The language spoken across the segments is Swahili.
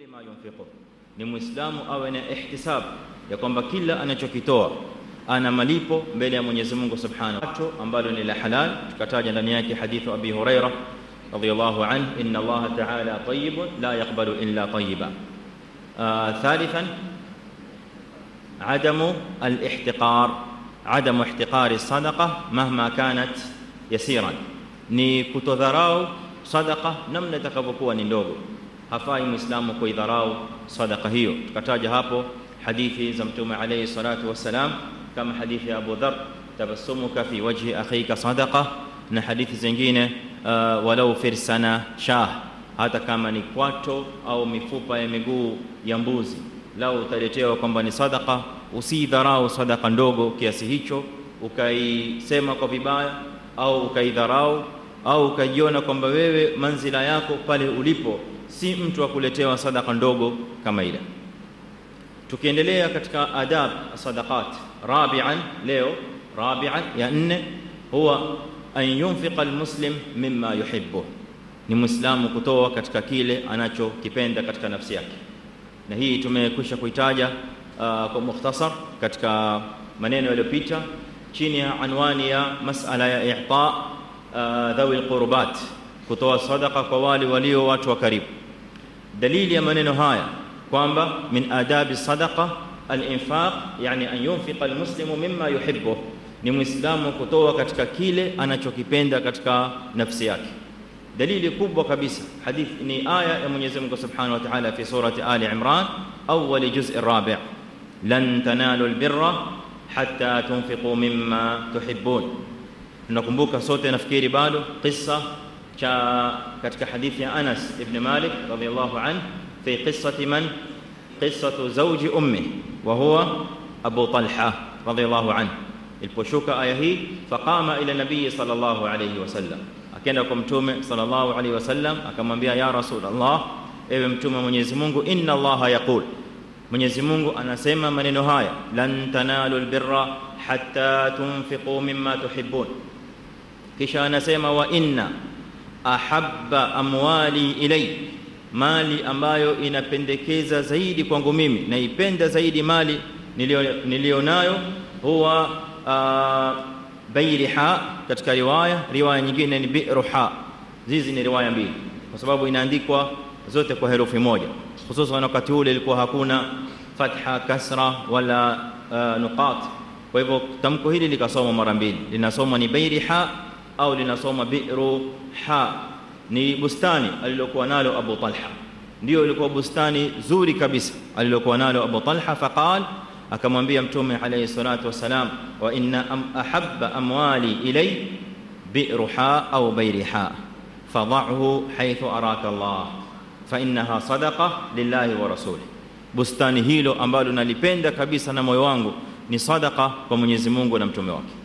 kulli ma yunfiqu, ni muislamu awe na ihtisab ya kwamba kila anachokitoa ana malipo mbele ya Mwenyezi Mungu Subhanahu wa ambalo ni la halal. Tukataja ndani yake hadithu Abi Huraira radhiyallahu anhu, inna Allah ta'ala tayyibun la yaqbalu illa tayyiba. Thalithan adamu al-ihtiqar, adamu ihtiqari sadaqa mahma kanat yasiran, ni kutodharau sadaqa namna itakavyokuwa ni ndogo. Hafai muislamu kuidharau sadaqa hiyo. Tukataja hapo hadithi za Mtume alayhi salatu wassalam kama hadithi ya Abu Dhar, tabassumuka fi wajhi akhika sadaqa, na hadithi zingine uh, walau firsana shah, hata kama ni kwato au mifupa ya miguu ya mbuzi, lau utaletewa kwamba ni sadaqa, usidharau sadaqa ndogo kiasi hicho ukaisema kwa vibaya au ukaidharau au ukajiona kwamba wewe manzila yako pale ulipo si mtu wa kuletewa sadaka ndogo kama ile. Tukiendelea katika adab sadaqat, rabian, leo rabian ya nne, huwa an yunfiqa almuslim mimma yuhibbu, ni muislamu kutoa katika kile anachokipenda katika nafsi yake, na hii tumekwisha kuitaja uh, kwa mukhtasar katika maneno yaliyopita chini ya anwani ya masala ya i'ta uh, dhawi alqurbat, kutoa sadaqa kwa wale walio watu wa karibu. Dalili ya maneno haya kwamba min adabi sadaqa al-infaq, yani an yunfiqa almuslimu mimma yuhibbu, ni muislamu kutoa katika kile anachokipenda katika nafsi yake. Dalili kubwa kabisa hadith ni aya ya Mwenyezi Mungu Subhanahu wa Ta'ala fi surati Ali Imran awwal juz' ar-rabi' lan tanalu al-birra hatta tunfiqu mimma tuhibbun. Tunakumbuka sote nafikiri bado kisa cha katika hadithi ya Anas ibn Malik radhiyallahu anhu fi qissati man qissatu zawji ummi wa huwa Abu Talha radhiyallahu anhu. Iliposhuka aya hii, faqama ila nabii sallallahu alayhi wasallam, akaenda kwa mtume sallallahu alayhi wasallam akamwambia, ya Rasulullah, ewe mtume wa Mwenyezi Mungu, inna Allaha yaqul Mwenyezi Mungu anasema maneno haya, lan tanalu albirra hatta tunfiqu mimma tuhibbun. Kisha anasema wa inna ahabba amwali ilay, mali ambayo inapendekeza zaidi kwangu mimi, naipenda zaidi mali niliyonayo, huwa uh, bairiha. Katika riwaya riwaya nyingine ni biruha. Hizi ni riwaya mbili, kwa sababu inaandikwa zote kwa herufi moja hususan wakati ule ilikuwa hakuna fatha kasra wala uh, nuqat. Kwa hivyo tamko hili likasoma mara mbili, linasoma ni bairiha au linasoma biru ha. Ni bustani alilokuwa nalo Abu Talha, ndio ilikuwa bustani zuri kabisa alilokuwa nalo Abu Talha. Faqal, akamwambia Mtume alayhi salatu wassalam, wa inna am ahabba amwali ilay biruha au bairiha fadhahu haythu araka Allah fa innaha sadaqa lillahi wa rasulih, bustani hilo ambalo nalipenda kabisa na moyo wangu ni sadaqa kwa Mwenyezi Mungu na mtume wake.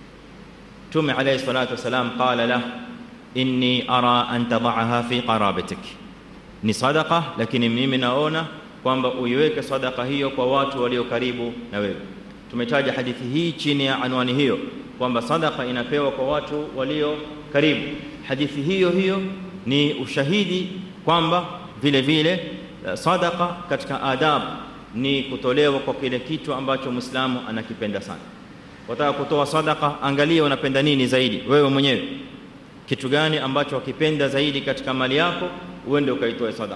Mtume alayhi salatu wasalam qala lah inni ara an tadaaha fi qarabatik, ni sadaqa, lakini mimi naona kwamba uiweke sadaqa hiyo kwa watu walio karibu na wewe. Tumetaja hadithi hii chini ya anwani hiyo kwamba sadaqa inapewa kwa watu walio karibu. Hadithi hiyo hiyo ni ushahidi kwamba vile vile sadaqa katika adabu ni kutolewa kwa kile kitu ambacho Muislamu anakipenda sana. Wataka kutoa sadaqa, angalia unapenda nini zaidi wewe mwenyewe, kitu gani ambacho wakipenda zaidi katika mali yako, uende ukaitoe sadaqa.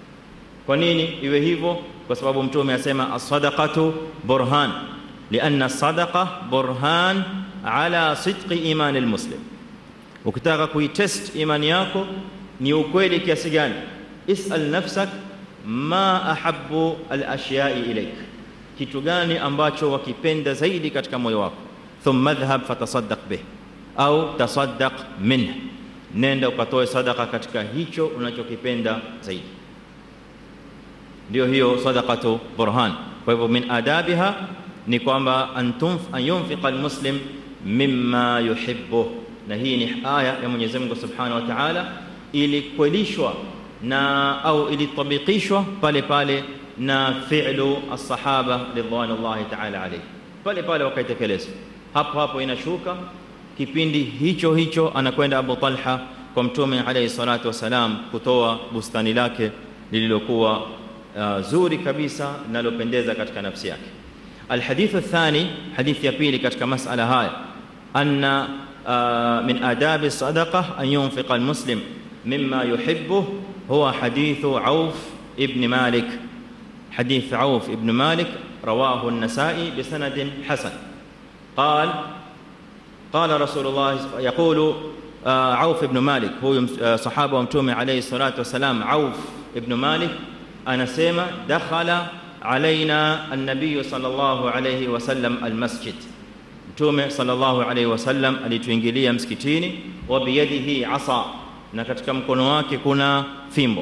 Kwa nini iwe hivyo? Kwa sababu Mtume asema as-sadaqatu burhan, lianna as-sadaqa burhan ala sidqi imani al-muslim. Ukitaka kuitest imani yako ni ukweli kiasi gani, isal nafsak ma ahabbu alashyai ilaik, kitu gani ambacho wakipenda zaidi katika moyo wako. Thumma dhhab fatasaddaq bih au tasaddaq minh, nenda ukatoe sadaka katika hicho unachokipenda zaidi. Ndio hiyo sadaqatu burhan. Kwa hivyo min adabiha ni kwamba an yunfiqa almuslim mimma yuhibbu, na hii ni aya ya Mwenyezi Mungu subhanahu wa ta'ala ilikwelishwa na au ilitabikishwa pale pale na fi'lu as-sahaba ridwanullahi ta'ala alayhi, pale pale wakaitekeleza hapo hapo. Inashuka kipindi hicho hicho, anakwenda Abu Talha kwa Mtume alayhi salatu wasalam kutoa bustani lake lililokuwa uh, zuri kabisa linalopendeza katika nafsi yake. Alhadithu athani, hadithi ya pili katika masala haya, anna uh, min adabi sadaqa an yunfiqa almuslim mimma yuhibbuh huwa hadithu Auf ibn Malik. Hadith Auf ibn Malik rawahu an-Nasa'i bisanadin hasan. قال قال رسول الله يقول عوف بن مالك هو صحابه ومتومه عليه الصلاه والسلام عوف بن مالك anasema dakhala alaina an-nabiy sallallahu alayhi wasallam al-masjid mtume sallallahu alayhi wasallam alituingilia msikitini wa biyadihi asa na katika mkono wake kuna fimbo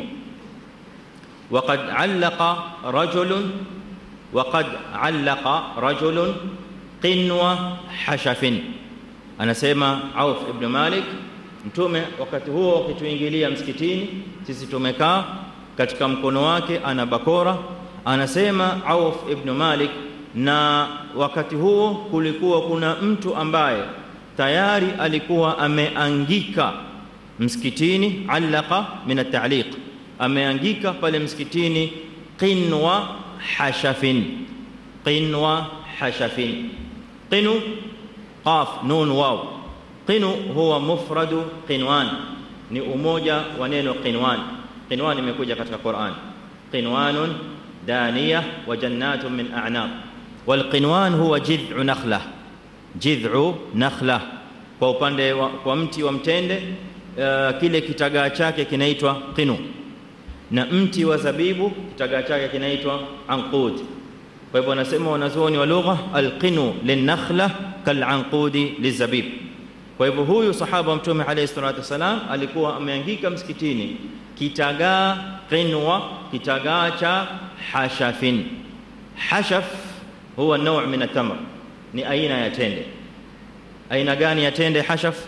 وقد علق رجل وقد علق رجل قنوة حشف anasema Auf ibn Malik mtume wakati huo akituingilia msikitini sisi tumekaa katika mkono wake ana bakora anasema Auf ibn Malik na wakati huo kulikuwa kuna mtu ambaye tayari alikuwa ameangika msikitini allaqa min at-ta'liq ameangika pale msikitini qinwa hashafin qinwa hashafin qinu qaf nun waw qinu huwa mufradu qinwan ni umoja wa neno qinwan qinwan imekuja katika Qur'an qinwanun daniyah wa jannatun min a'nab wal qinwan huwa jid'u nakhlah jid'u nakhlah kwa upande wa, kwa mti wa mtende uh, kile kitagaa chake kinaitwa qinu na mti wa zabibu kitagaa chake kinaitwa anqud kwa hivyo wanasema wanazuoni wa lugha alqinu linnakhla kalanqudi lizabib kwa hivyo huyu sahaba wa mtume alayhi salatu wasalam alikuwa ameangika msikitini kitagaa qinwa kitagaa cha hashafin hashaf huwa naw min atamr ni aina ya tende aina gani ya tende hashaf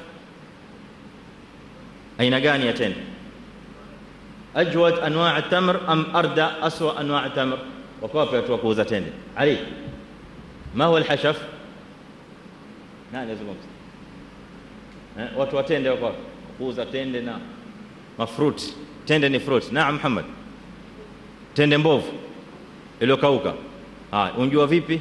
aina gani ya tende ajwad anwa' at-tamr am arda aswa anwa' at-tamr wako wapi watu wa kuuza tende ali ma huwa al-hashaf nani azungumza eh watu wa tende wako wapi kuuza tende na mafruit tende ni fruit naam muhammad tende mbovu iliyokauka ah unjua vipi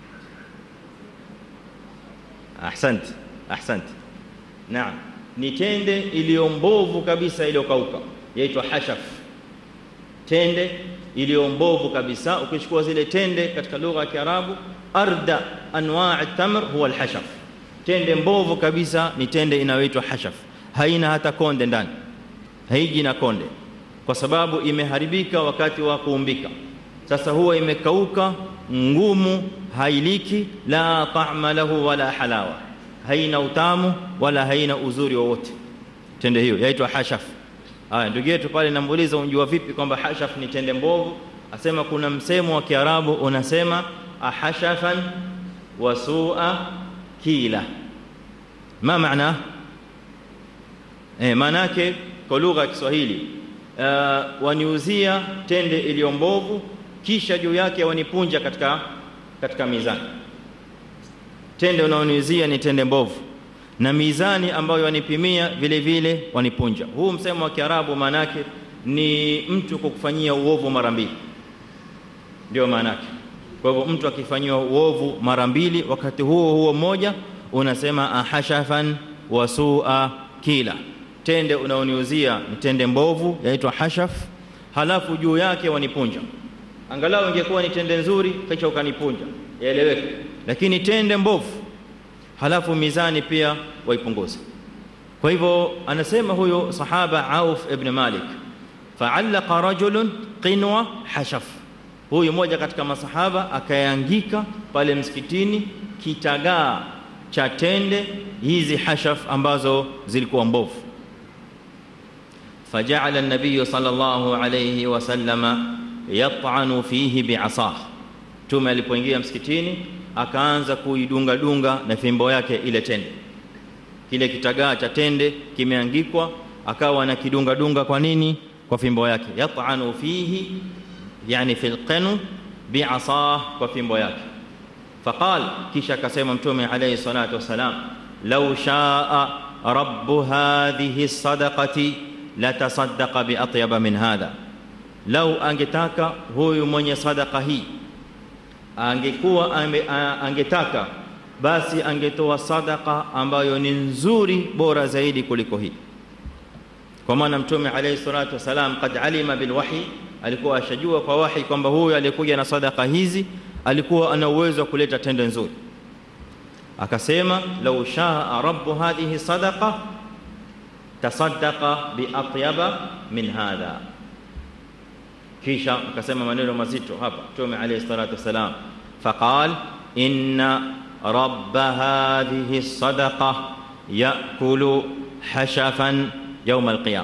ahsant ahsant naam ni tende iliyo mbovu kabisa iliyokauka yaitwa hashaf tende iliyo mbovu kabisa ukichukua zile tende katika lugha ya Kiarabu arda anwa' at-tamr huwa al-hashaf tende mbovu kabisa ni tende inayoitwa hashaf haina hata konde ndani haiji na konde kwa sababu imeharibika wakati wa kuumbika sasa huwa imekauka ngumu hailiki la ta'ma lahu wala halawa haina utamu wala haina uzuri wowote tende hiyo yaitwa hashaf haya ndugu yetu pale namuuliza unjua vipi kwamba hashaf ni tende mbovu asema kuna msemo wa kiarabu unasema ahashafan wa su'a kila ma maana eh maana yake kwa lugha ya Kiswahili uh, waniuzia tende iliyo mbovu kisha juu yake wanipunja katika katika mizani tende unaoniuzia ni tende mbovu na mizani ambayo wanipimia vile vile wanipunja huu msemo wa Kiarabu maana yake ni mtu kukufanyia uovu mara mbili ndio maana yake kwa hivyo mtu akifanyiwa uovu mara mbili wakati huo huo mmoja unasema ahashafan wa su'a kila tende unaoniuzia ni tende mbovu yaitwa hashaf halafu juu yake wanipunja angalau ingekuwa ni tende nzuri kisha ukanipunja yaeleweke lakini tende mbovu halafu mizani pia waipunguza kwa hivyo anasema huyo sahaba Auf ibn Malik fa'allaqa rajulun qinwa hashaf huyu mmoja katika masahaba akayaangika pale msikitini kitagaa cha tende hizi hashaf ambazo zilikuwa mbovu فجعل النبي صلى الله عليه وسلم يطعن فيه بعصاه tume alipoingia msikitini akaanza kuidunga dunga na fimbo yake ile tende kile kitagaa cha tende kimeangikwa akawa na kidunga dunga kwa nini kwa fimbo yake yat'anu fihi yani fil qanu bi'asah kwa fimbo yake faqal kisha akasema mtume alayhi salatu wasalam law shaa rabb hadhihi sadaqati la tasaddaqa bi atyaba min hadha lau angetaka huyu mwenye sadaka hii angekuwa ame, a, angetaka basi angetoa sadaka ambayo ni nzuri bora zaidi kuliko hii kwa maana mtume alayhi salatu wasalam qad alima bilwahi alikuwa ashajua kwa wahi kwamba huyu aliyekuja na sadaka hizi alikuwa ana uwezo wa kuleta tendo nzuri akasema lau shaa rabbu hadhihi sadaqa tasaddaqa biatyaba min hadha kisha akasema maneno mazito hapa mtume alayhi salatu wasalam faqal inna rabba hadhihi sadaqa yakulu hashafan يوم القيامة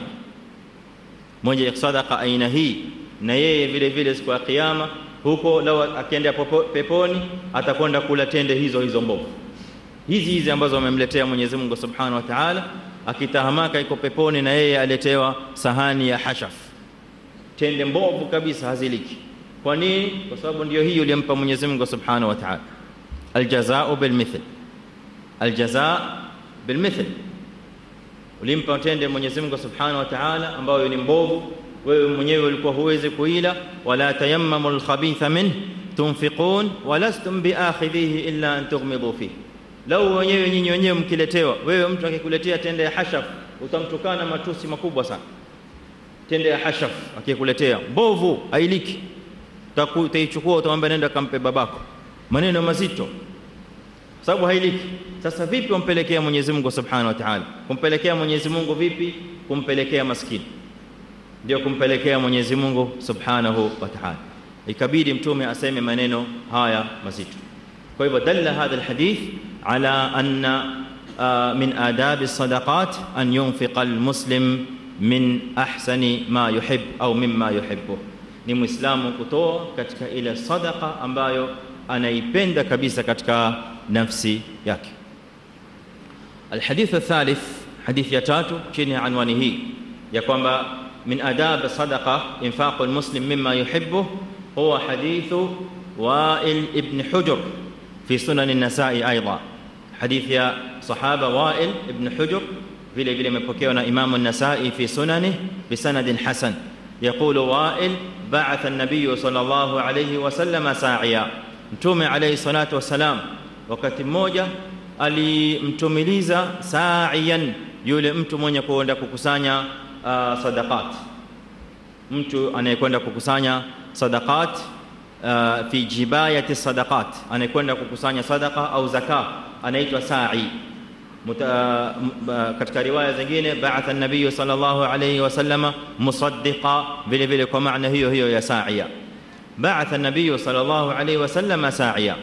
mwenye sadaka aina hii na yeye vile vile siku ya kiyama huko lao akienda peponi atakwenda kula tende hizo hizo mbovu hizi hizi ambazo wamemletea Mwenyezi Mungu Subhanahu wa Ta'ala akitahamaka iko peponi na yeye aletewa sahani ya hashaf tende mbovu kabisa haziliki kwa nini kwa sababu ndio hii uliyompa Mwenyezi Mungu Subhanahu wa Ta'ala aljazaa'u bilmithl aljazaa bilmithl ulimpa tende Mwenyezi Mungu Subhanahu wa Ta'ala ambayo ni mbovu wewe mwenyewe ulikuwa huwezi kuila wala tayammamu alkhabitha min tunfiqun walastum biakhidhihi illa an tughmidu fihi lau wenyewe nyinyi wenyewe mkiletewa wewe mtu akikuletea tende ya hashaf utamtukana matusi makubwa sana tende ya hashaf akikuletea mbovu ailiki utaichukua utamwambia nenda kampe babako maneno mazito sababu hailiki sasa vipi umpelekea Mwenyezi Mungu Subhanahu wa Ta'ala kumpelekea Mwenyezi Mungu vipi kumpelekea maskini ndio kumpelekea Mwenyezi Mungu Subhanahu wa Ta'ala ikabidi mtume aseme maneno haya mazito kwa hivyo dalla hadha alhadith ala anna min adab alsadaqat an yunfiqa almuslim min ahsani ma yuhib au mimma yuhibbu ni muislamu kutoa katika ile sadaqa ambayo anaipenda kabisa katika nafsi yake الحديث الثالث حديث يتاتو chini ya anwani hii ya kwamba min adab sadaqa infaq almuslim mimma yuhibbu huwa hadithu wa'il ibn hujr fi sunan an-nasa'i aidan hadith ya sahaba wa'il ibn hujr vile vile imepokewa na imam an-nasa'i fi sunanihi bisanadin hasan يقول وائل بعث النبي صلى الله عليه وسلم ساعيا mtume alayhi salatu wasalam wakati mmoja alimtumiliza sa'iyan yule mtu mwenye kuenda kukusanya uh, sadaqat mtu anayekwenda kukusanya sadaqat uh, fi jibayati sadaqat anayekwenda kukusanya sadaqa au zaka anaitwa sa'i Muta, uh, katika riwaya zingine ba'atha an-nabiy sallallahu alayhi wasallam musaddiqa vile vile kwa maana hiyo hiyo ya sa'iya بعث النبي صلى الله عليه وسلم ساعيا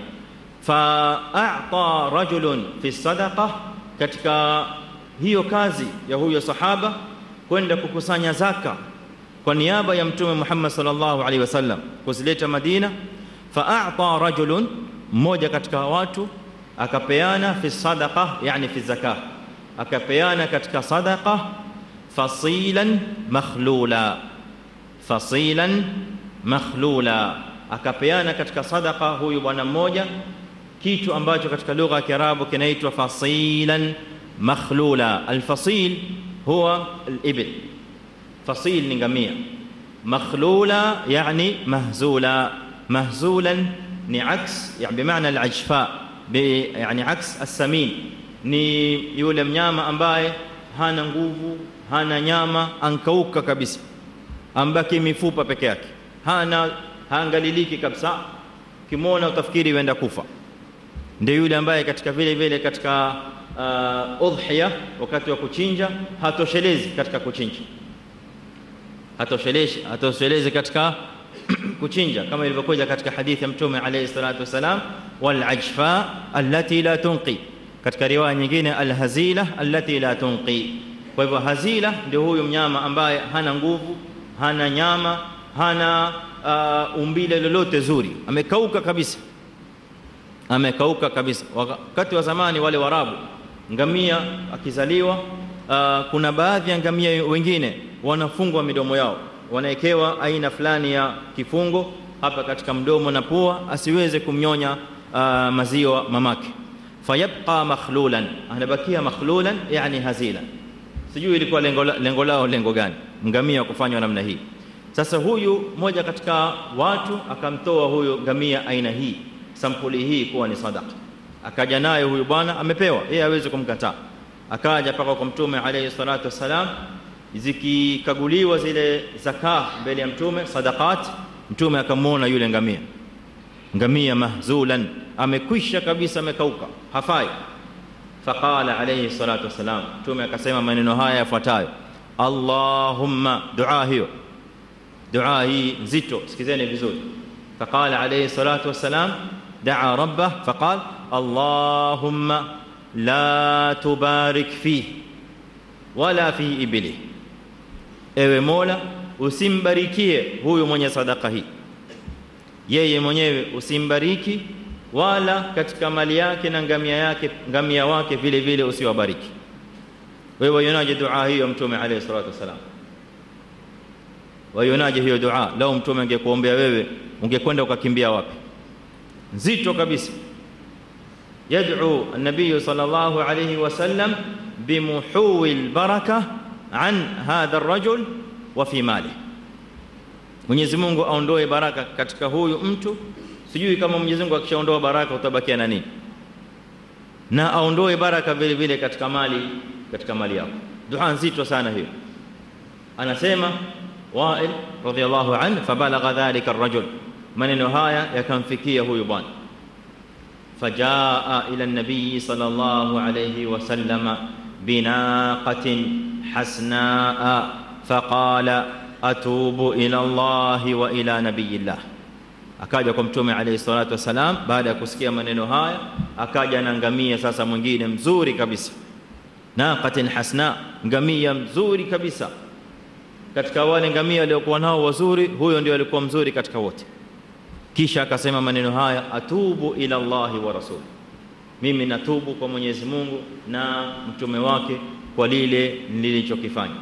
فأعطى رجل في الصدقة katika hiyo kazi ya huyo sahaba kwenda kukusanya zaka kwa niaba ya mtume Muhammad sallallahu alaihi wasallam kuzileta Madina fa'ata rajulun mmoja katika watu akapeana fi sadaqa yani fi zakah akapeana katika sadaqa fasilan makhlula fasilan makhlula akapeana katika sadaqa huyu bwana mmoja kitu ambacho katika lugha ya Kiarabu kinaitwa fasilan makhlula alfasil huwa alibil fasil ni ngamia makhlula yani mahzula mahzulan ni aks yani bimaana alajfa bi yani aks as-samin ni yule mnyama ambaye hana nguvu hana nyama ankauka kabisa ambaki mifupa peke yake hana haangaliliki kabisa kimwona utafikiri uenda kufa ndio yule ambaye katika vile vile katika uh, udhiya wakati wa kuchinja hatoshelezi katika kuchinja hatoshelezi hatoshelezi katika kuchinja kama ilivyokuja katika hadithi ya mtume alayhi salatu wasalam wal ajfa allati la tunqi katika riwaya nyingine al hazila allati la tunqi kwa hivyo hazila ndio huyu mnyama ambaye hana nguvu hana nyama hana uh, umbile lolote zuri amekauka kabisa amekauka kabisa wakati wa zamani wale warabu ngamia akizaliwa uh, kuna baadhi ya ngamia wengine wanafungwa midomo yao wanawekewa aina fulani ya kifungo hapa katika mdomo na pua asiweze kumnyonya uh, maziwa mamake fayabqa makhlulan anabakia makhlulan yani hazila sijui ilikuwa lengo, lengo lao lengo gani ngamia kufanywa namna hii sasa huyu mmoja katika watu akamtoa huyo ngamia aina hii sampuli hii kuwa ni sadaka akaja naye huyu bwana amepewa yeye hawezi kumkataa akaja paka kwa mtume alayhi salatu wassalam zikikaguliwa zile zaka mbele ya mtume sadaqat mtume akamwona yule ngamia ngamia mahzulan amekwisha kabisa amekauka hafai faqala alayhi salatu wassalam mtume akasema maneno haya yafuatayo allahumma dua hiyo dua hii nzito sikizeni vizuri faqala alayhi salatu wassalam daa rabbah faqal allahumma la tubarik fihi wala fi ibli ewe mola usimbarikie huyu mwenye sadaka hii yeye mwenyewe usimbariki wala katika mali yake na ngamia yake ngamia wake vile vile usiwabariki wewe waionaje dua hiyo mtume alayhi salatu wasalam waionaje hiyo dua lao mtume angekuombea wewe ungekwenda ukakimbia wapi nzito kabisa يدعو النبي صلى الله عليه وسلم بمحو البركة عن هذا الرجل وفي ماله Mwenyezi Mungu aondoe baraka katika huyu mtu sijui kama Mwenyezi Mungu akishaondoa baraka utabakia na nini na aondoe baraka vile vile katika mali katika mali yako dua nzito sana hiyo anasema Wail radhiyallahu anhu fabalagha dhalika ar-rajul maneno haya yakamfikia huyu bwana فجاء الى النبي صلى الله عليه وسلم بناقه حسناء فقال اتوب الى الله والى نبي الله akaja kwa mtume alayhi salatu wasalam baada ya kusikia maneno haya akaja na ngamia sasa mwingine mzuri kabisa naqatin hasna ngamia mzuri kabisa katika wale ngamia waliokuwa nao wazuri huyo ndio alikuwa mzuri katika wote kisha akasema maneno haya atubu ila Allahi wa rasuli mimi natubu kwa Mwenyezi Mungu na mtume wake kwa lile nilichokifanya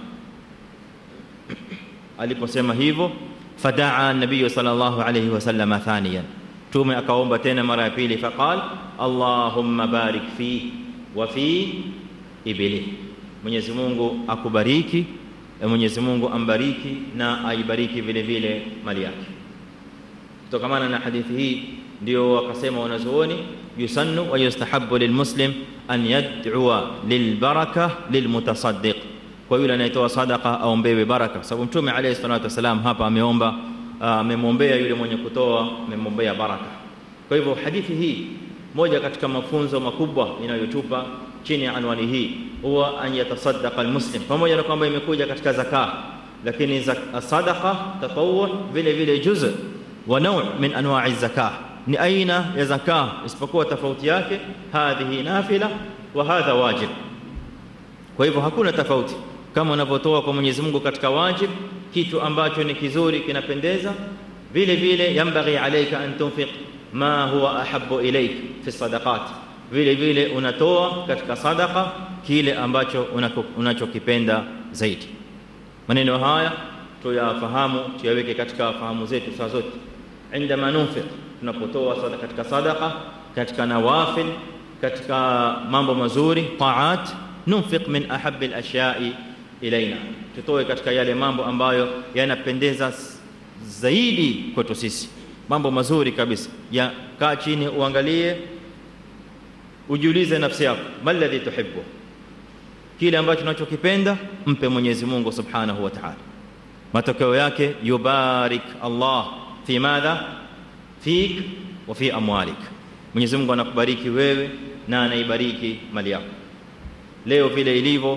aliposema hivyo fadaa nabii sallallahu alayhi wasallam thaniyan mtume akaomba tena mara ya pili faqal allahumma barik fi wa fi ibli Mwenyezi Mungu akubariki Mwenyezi Mungu ambariki na aibariki vile vile mali yake kutokamana na hadithi hii ndio wakasema wanazuoni yusannu wa yustahabbu lilmuslim an yad'ua lilbaraka lilmutasaddiq kwa yule anayetoa sadaqa aombewe baraka kwa sababu mtume alayhi salatu wasalam hapa ameomba amemwombea yule mwenye kutoa amemwombea baraka kwa hivyo hadithi hii moja katika mafunzo makubwa inayotupa chini ya anwani hii huwa an yatasaddaqa almuslim pamoja na kwamba imekuja katika zaka lakini sadaqa tatawwu vile vile juz'u wa naw' min anwa'i zakah ni aina ya zakah isipokuwa tofauti yake hadhihi nafila wa hadha wajib kwa hivyo hakuna tofauti kama unavyotoa kwa Mwenyezi Mungu katika wajib kitu ambacho ni kizuri kinapendeza vile vile yambaghi alayka an tunfiq ma huwa ahabbu ilayk fi sadaqat vile vile unatoa katika sadaqa kile ambacho unachokipenda zaidi maneno haya tuyafahamu tuyaweke katika fahamu zetu saa zote عندما ننفق tunapotoa katika sadaqa katika nawafil katika mambo mazuri taat nunfiq min ahabbi al-ashya'i ilaina tutoe katika yale mambo ambayo yanapendeza zaidi kwetu sisi mambo mazuri kabisa ya kaa chini uangalie ujiulize nafsi yako maladhi tuhibbu kile ambacho unachokipenda mpe Mwenyezi Mungu Subhanahu wa Ta'ala matokeo yake yubarik Allah fi madha fik wa fi amwalik Mwenyezi Mungu anakubariki wewe na anaibariki mali yako leo vile ilivyo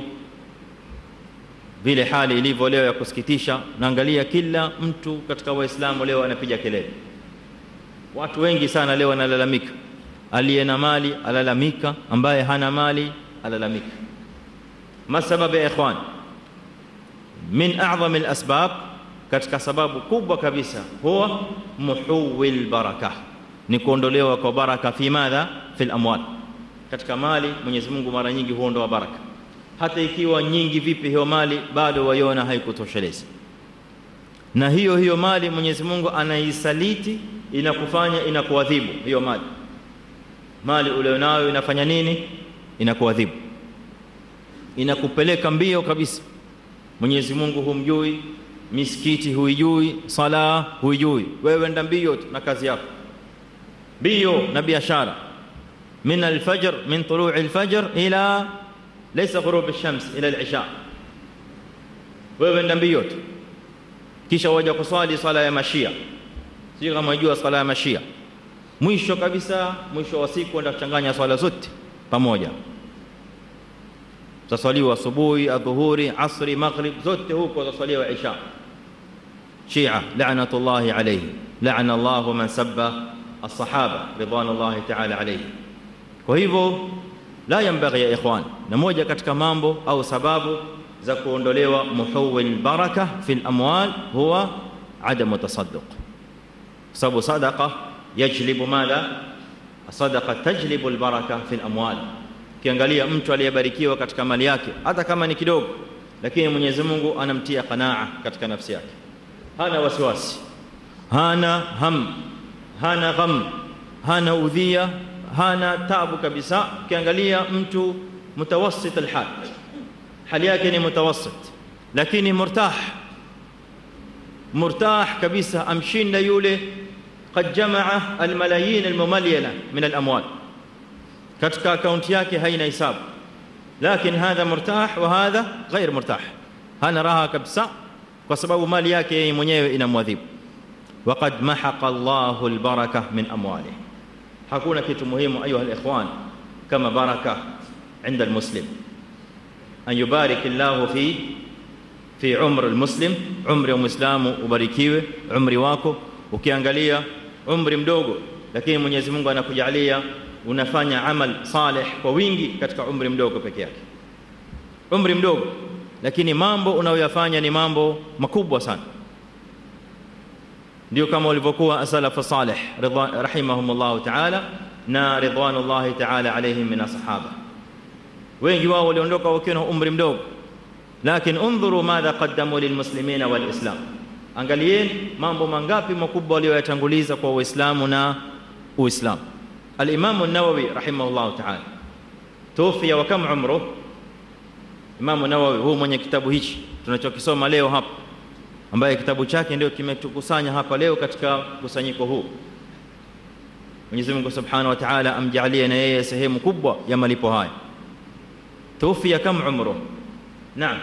vile hali ilivyo leo ya kusikitisha naangalia kila mtu katika waislamu leo anapiga kelele watu wengi sana leo wanalalamika aliye na mali alalamika ambaye hana mali alalamika ma sababu ya ikhwan min a'zam al-asbab katika sababu kubwa kabisa huwa muhuwil baraka ni kuondolewa kwa baraka fi madha fil amwal katika mali Mwenyezi Mungu mara nyingi huondoa baraka hata ikiwa nyingi vipi hiyo mali bado waiona haikutosheleza na hiyo hiyo mali Mwenyezi Mungu anaisaliti inakufanya inakuadhibu hiyo mali mali ulionayo inafanya nini inakuadhibu inakupeleka mbio kabisa Mwenyezi Mungu humjui misikiti huijui sala huijui wewe enda mbio tu na kazi yako mbio na biashara min alfajr min tuluu alfajr ila laysa ghurub alshams ila alisha wewe enda mbio tu kisha waja kuswali swala ya mashia sio kama unajua swala ya mashia mwisho kabisa mwisho wa siku enda kuchanganya swala zote pamoja zaswaliwa asubuhi adhuhuri asri maghrib zote huko zaswaliwa isha shia la'natullahi alayhi la'ana Allahu man sabba as-sahaba ridwanullahi ta'ala alayhi kwa hivyo la yanbaghi ya ikhwan na moja katika mambo au sababu za kuondolewa muhawil baraka fil amwal huwa adamu tasadduq sababu sadaqa yajlibu madha sadaqa tajlibu albaraka fil amwal kiangalia mtu aliyebarikiwa katika mali yake hata kama ni kidogo lakini Mwenyezi Mungu anamtia qanaa katika nafsi yake hana wasiwasi hana ham hana gham hana udhia hana tabu kabisa kiangalia mtu mutawassit alhal hali yake ni mutawassit lakini murtah murtah kabisa amshinda yule قد جمع الملايين المملينه من الاموال katika akaunti yake haina hisabu lakini hadha murtah wa hadha ghair murtah hana raha kabisa kwa sababu mali yake yeye mwenyewe inamwadhibu waqad mahaqa Allahu albaraka min amwalihi hakuna kitu muhimu ayuha alikhwan kama baraka عند المسلم أن يبارك الله في في عمر المسلم عمر المسلم ubarikiwe umri wako ukiangalia umri mdogo lakini Mwenyezi Mungu anakujalia unafanya amal salih kwa wingi katika umri mdogo peke yake umri mdogo lakini mambo unayoyafanya ni mambo makubwa sana ndio kama walivyokuwa asalafu salih rahimahumullah ta'ala na ridwanullahi ta'ala alayhim min ashabah wengi wao waliondoka wakiwa na umri mdogo lakini undhuru madha qaddamu lilmuslimina walislam angalieni mambo mangapi makubwa walioyatanguliza kwa uislamu na uislamu الامام النووي رحمه الله تعالى توفي وكم عمره امام النووي هو mwenye kitabu hichi tunachokisoma leo hapa ambaye kitabu chake ndio kimetukusanya hapa leo katika kusanyiko huu Mwenyezi Mungu Subhanahu wa Ta'ala amjalie na yeye sehemu kubwa ya malipo haya توفي كم عمره نعم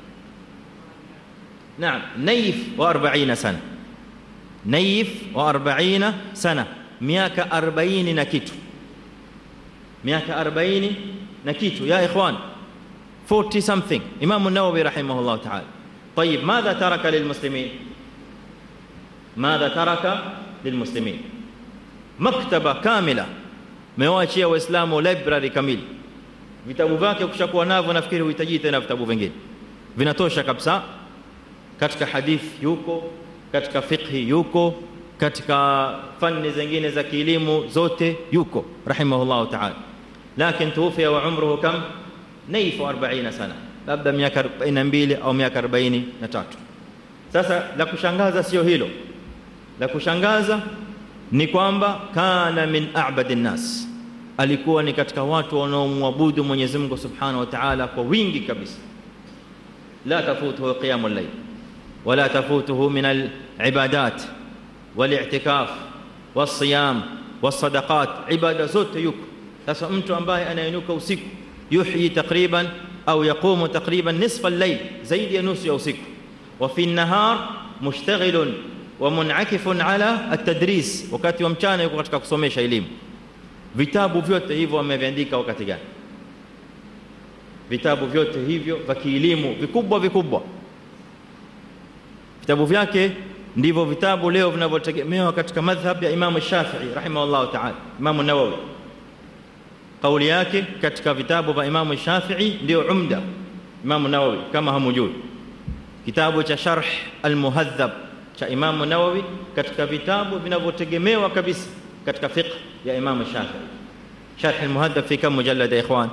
نعم نيف وأربعين سنة نيف وأربعين سنة miaka 40 na kitu miaka 40 na kitu ya ikhwan 40 something imam an-nawawi rahimahullah ta'ala طيب ماذا ترك للمسلمين ماذا ترك للمسلمين مكتبه كامله mewaachia waislamu library kamili vitabu vyake ukishakuwa navyo nafikiri uhitaji tena vitabu vingine vinatosha kabisa katika hadith yuko katika fiqhi yuko katika fani zingine za kielimu zote yuko rahimahullah ta'ala lakini tuwafia wa umruhu kam naifu 40 sana labda miaka 42 au miaka 43 sasa la kushangaza sio hilo la kushangaza ni kwamba kana min a'badi nas alikuwa ni katika watu wanaomwabudu Mwenyezi Mungu Subhanahu wa Ta'ala kwa wingi kabisa la tafutuhu qiyamul layl wala tafutuhu min al-ibadat والاعتكاف والصيام والصدقات عباده zote yuko sasa mtu ambaye anainuka usiku yuhyi takriban au yaqumu takriban nisfa al-layl zaidi ya nusu ya usiku wa fi an-nahar mushtaghilun wa munakifun ala at-tadris wakati wa mchana yuko katika kusomesha elimu vitabu vyote hivyo ameviandika wakati gani vitabu vyote hivyo vya kielimu vikubwa vikubwa vitabu vyake ndivyo vitabu leo vinavyotegemewa katika madhhab ya Imam Shafi'i rahimahullah ta'ala Imam Nawawi kauli yake katika vitabu vya Imam Shafi'i ndio umda Imam Nawawi kama hamujui kitabu cha Sharh al-Muhadhab cha Imam Nawawi katika vitabu vinavyotegemewa kabisa katika fiqh ya Imam Shafi'i Sharh al-Muhadhab fi kam mujallad ya ikhwan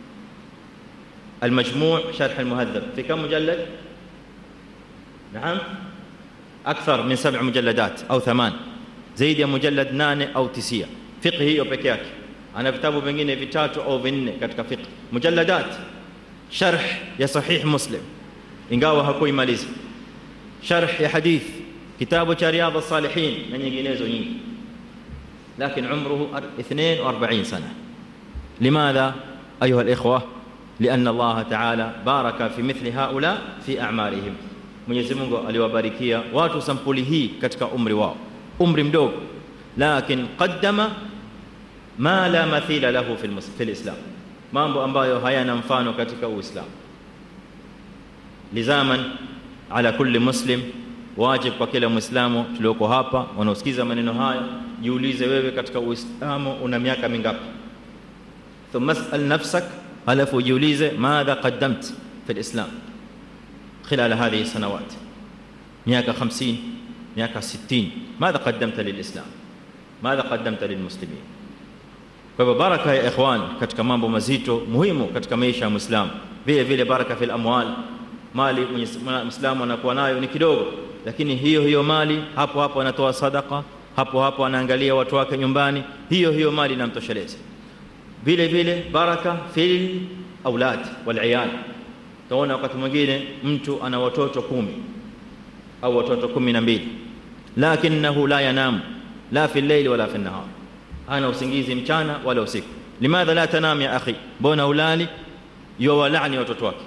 المجموع شرح المهذب في كم مجلد نعم أكثر من سبع مجلدات أو ثمان زيد ya mujallad nane au tisia fiqh hiyo peke yake ana vitabu vingine vitatu au vinne katika fiqh mujalladat sharh ya sahih muslim ingawa hakuimaliza sharh ya hadith kitabu cha riyadh as-salihin na nyinginezo nyingi lakini umruhu 42 sana limadha ayuha al-ikhwa لأن الله تعالى بارك في مثل هؤلاء في أعمارهم Mwenyezi Mungu aliwabarikia watu sampuli hii katika umri wao umri mdogo lakin qaddama ma la mathila lahu fi fi alislam mambo ambayo hayana mfano katika uislamu lizaman ala kulli muslim wajib kwa kila muislamu tulioko hapa wanaosikiza maneno haya jiulize wewe katika uislamu una miaka mingapi thumma asal nafsak halafu jiulize madha qaddamt fi alislam خلال هذه السنوات مئة خمسين مئة ستين ماذا قدمت للإسلام ماذا قدمت للمسلمين kwa hivyo baraka ya ikhwan katika mambo mazito muhimu katika maisha ya muislamu vile vile baraka fil amwal mali muislamu anakuwa nayo ni kidogo lakini hiyo hiyo mali hapo hapo anatoa sadaka hapo hapo anaangalia watu wake nyumbani hiyo hiyo mali inamtosheleza vile vile baraka fil aulad wal iyal utaona wakati mwingine mtu ana watoto kumi au watoto kumi na mbili lakinahu la yanam la fi llaili wala fi nahar ana usingizi mchana wala usiku limadha la tanam ya akhi mbona ulali yuwalani watoto wake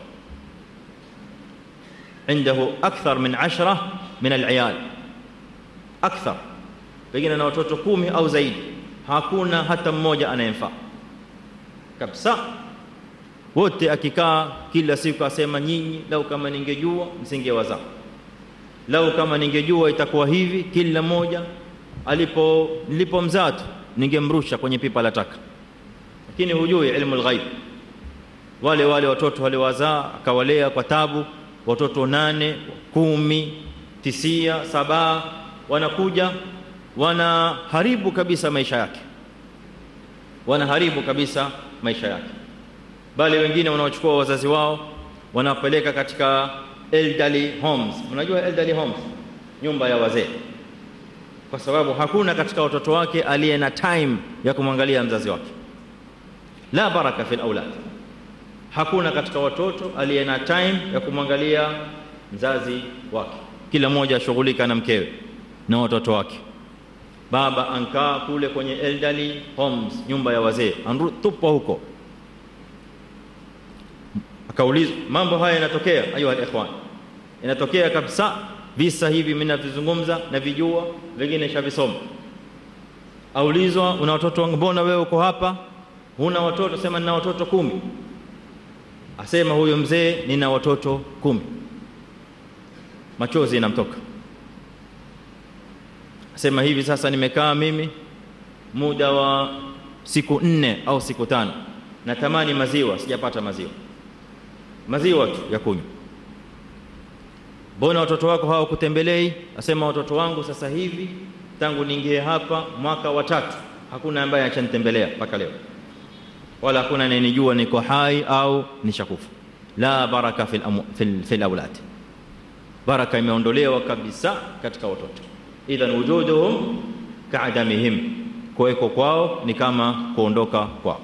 عنده أكثر من عشرة من العيال أكثر pengine na watoto kumi au zaidi hakuna hata mmoja anayemfaa kabisa wote akikaa kila siku asema nyinyi lau kama ningejua msingewazaa lau kama ningejua itakuwa hivi kila mmoja alipo nilipomzaa tu ningemrusha kwenye pipa la taka lakini hujui ilmu alghaib wale wale watoto waliwazaa akawalea kwa tabu watoto nane kumi tisia saba wanakuja wanaharibu kabisa maisha yake wanaharibu kabisa maisha yake bali wengine wanaochukua wazazi wao wanapeleka katika elderly homes unajua elderly homes nyumba ya wazee kwa sababu hakuna katika watoto wake aliye na time ya kumwangalia mzazi wake la baraka fil aulad hakuna katika watoto aliye na time ya kumwangalia mzazi wake kila mmoja ashughulika na mkewe na watoto wake baba ankaa kule kwenye elderly homes nyumba ya wazee tupwa huko akaulizwa mambo haya yanatokea ayuha alikhwan inatokea kabisa visa hivi mimi navizungumza na vijua vingine shavisoma aulizwa una watoto wangu mbona wewe uko hapa huna watoto sema nina watoto kumi asema huyo mzee nina watoto kumi machozi inamtoka asema hivi sasa nimekaa mimi muda wa siku nne au siku tano natamani maziwa sijapata maziwa maziwa tu ya kunywa mbona watoto wako hawakutembelei asema watoto wangu sasa hivi tangu niingie hapa mwaka wa tatu hakuna ambaye achanitembelea mpaka leo wala hakuna anayenijua niko hai au nishakufa la baraka fil, fil, fil aulad baraka imeondolewa kabisa katika watoto idhan wujuduhum kaadamihim kuweko kwao ni kama kuondoka kwao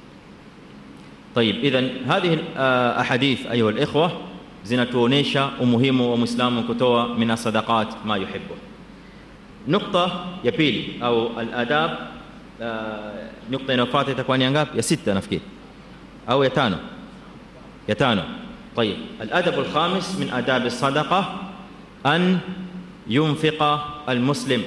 طيب اذا هذه الاحاديث ايها الاخوه zinatuonesha umuhimu wa muislamu kutoa min sadaqat ma yuhibbu nukta ya pili au aladab nukta inayofuata itakuwa ni ngapi ya sita nafikiri au ya tano ya tano طيب الادب الخامس من آداب الصدقه ان ينفق المسلم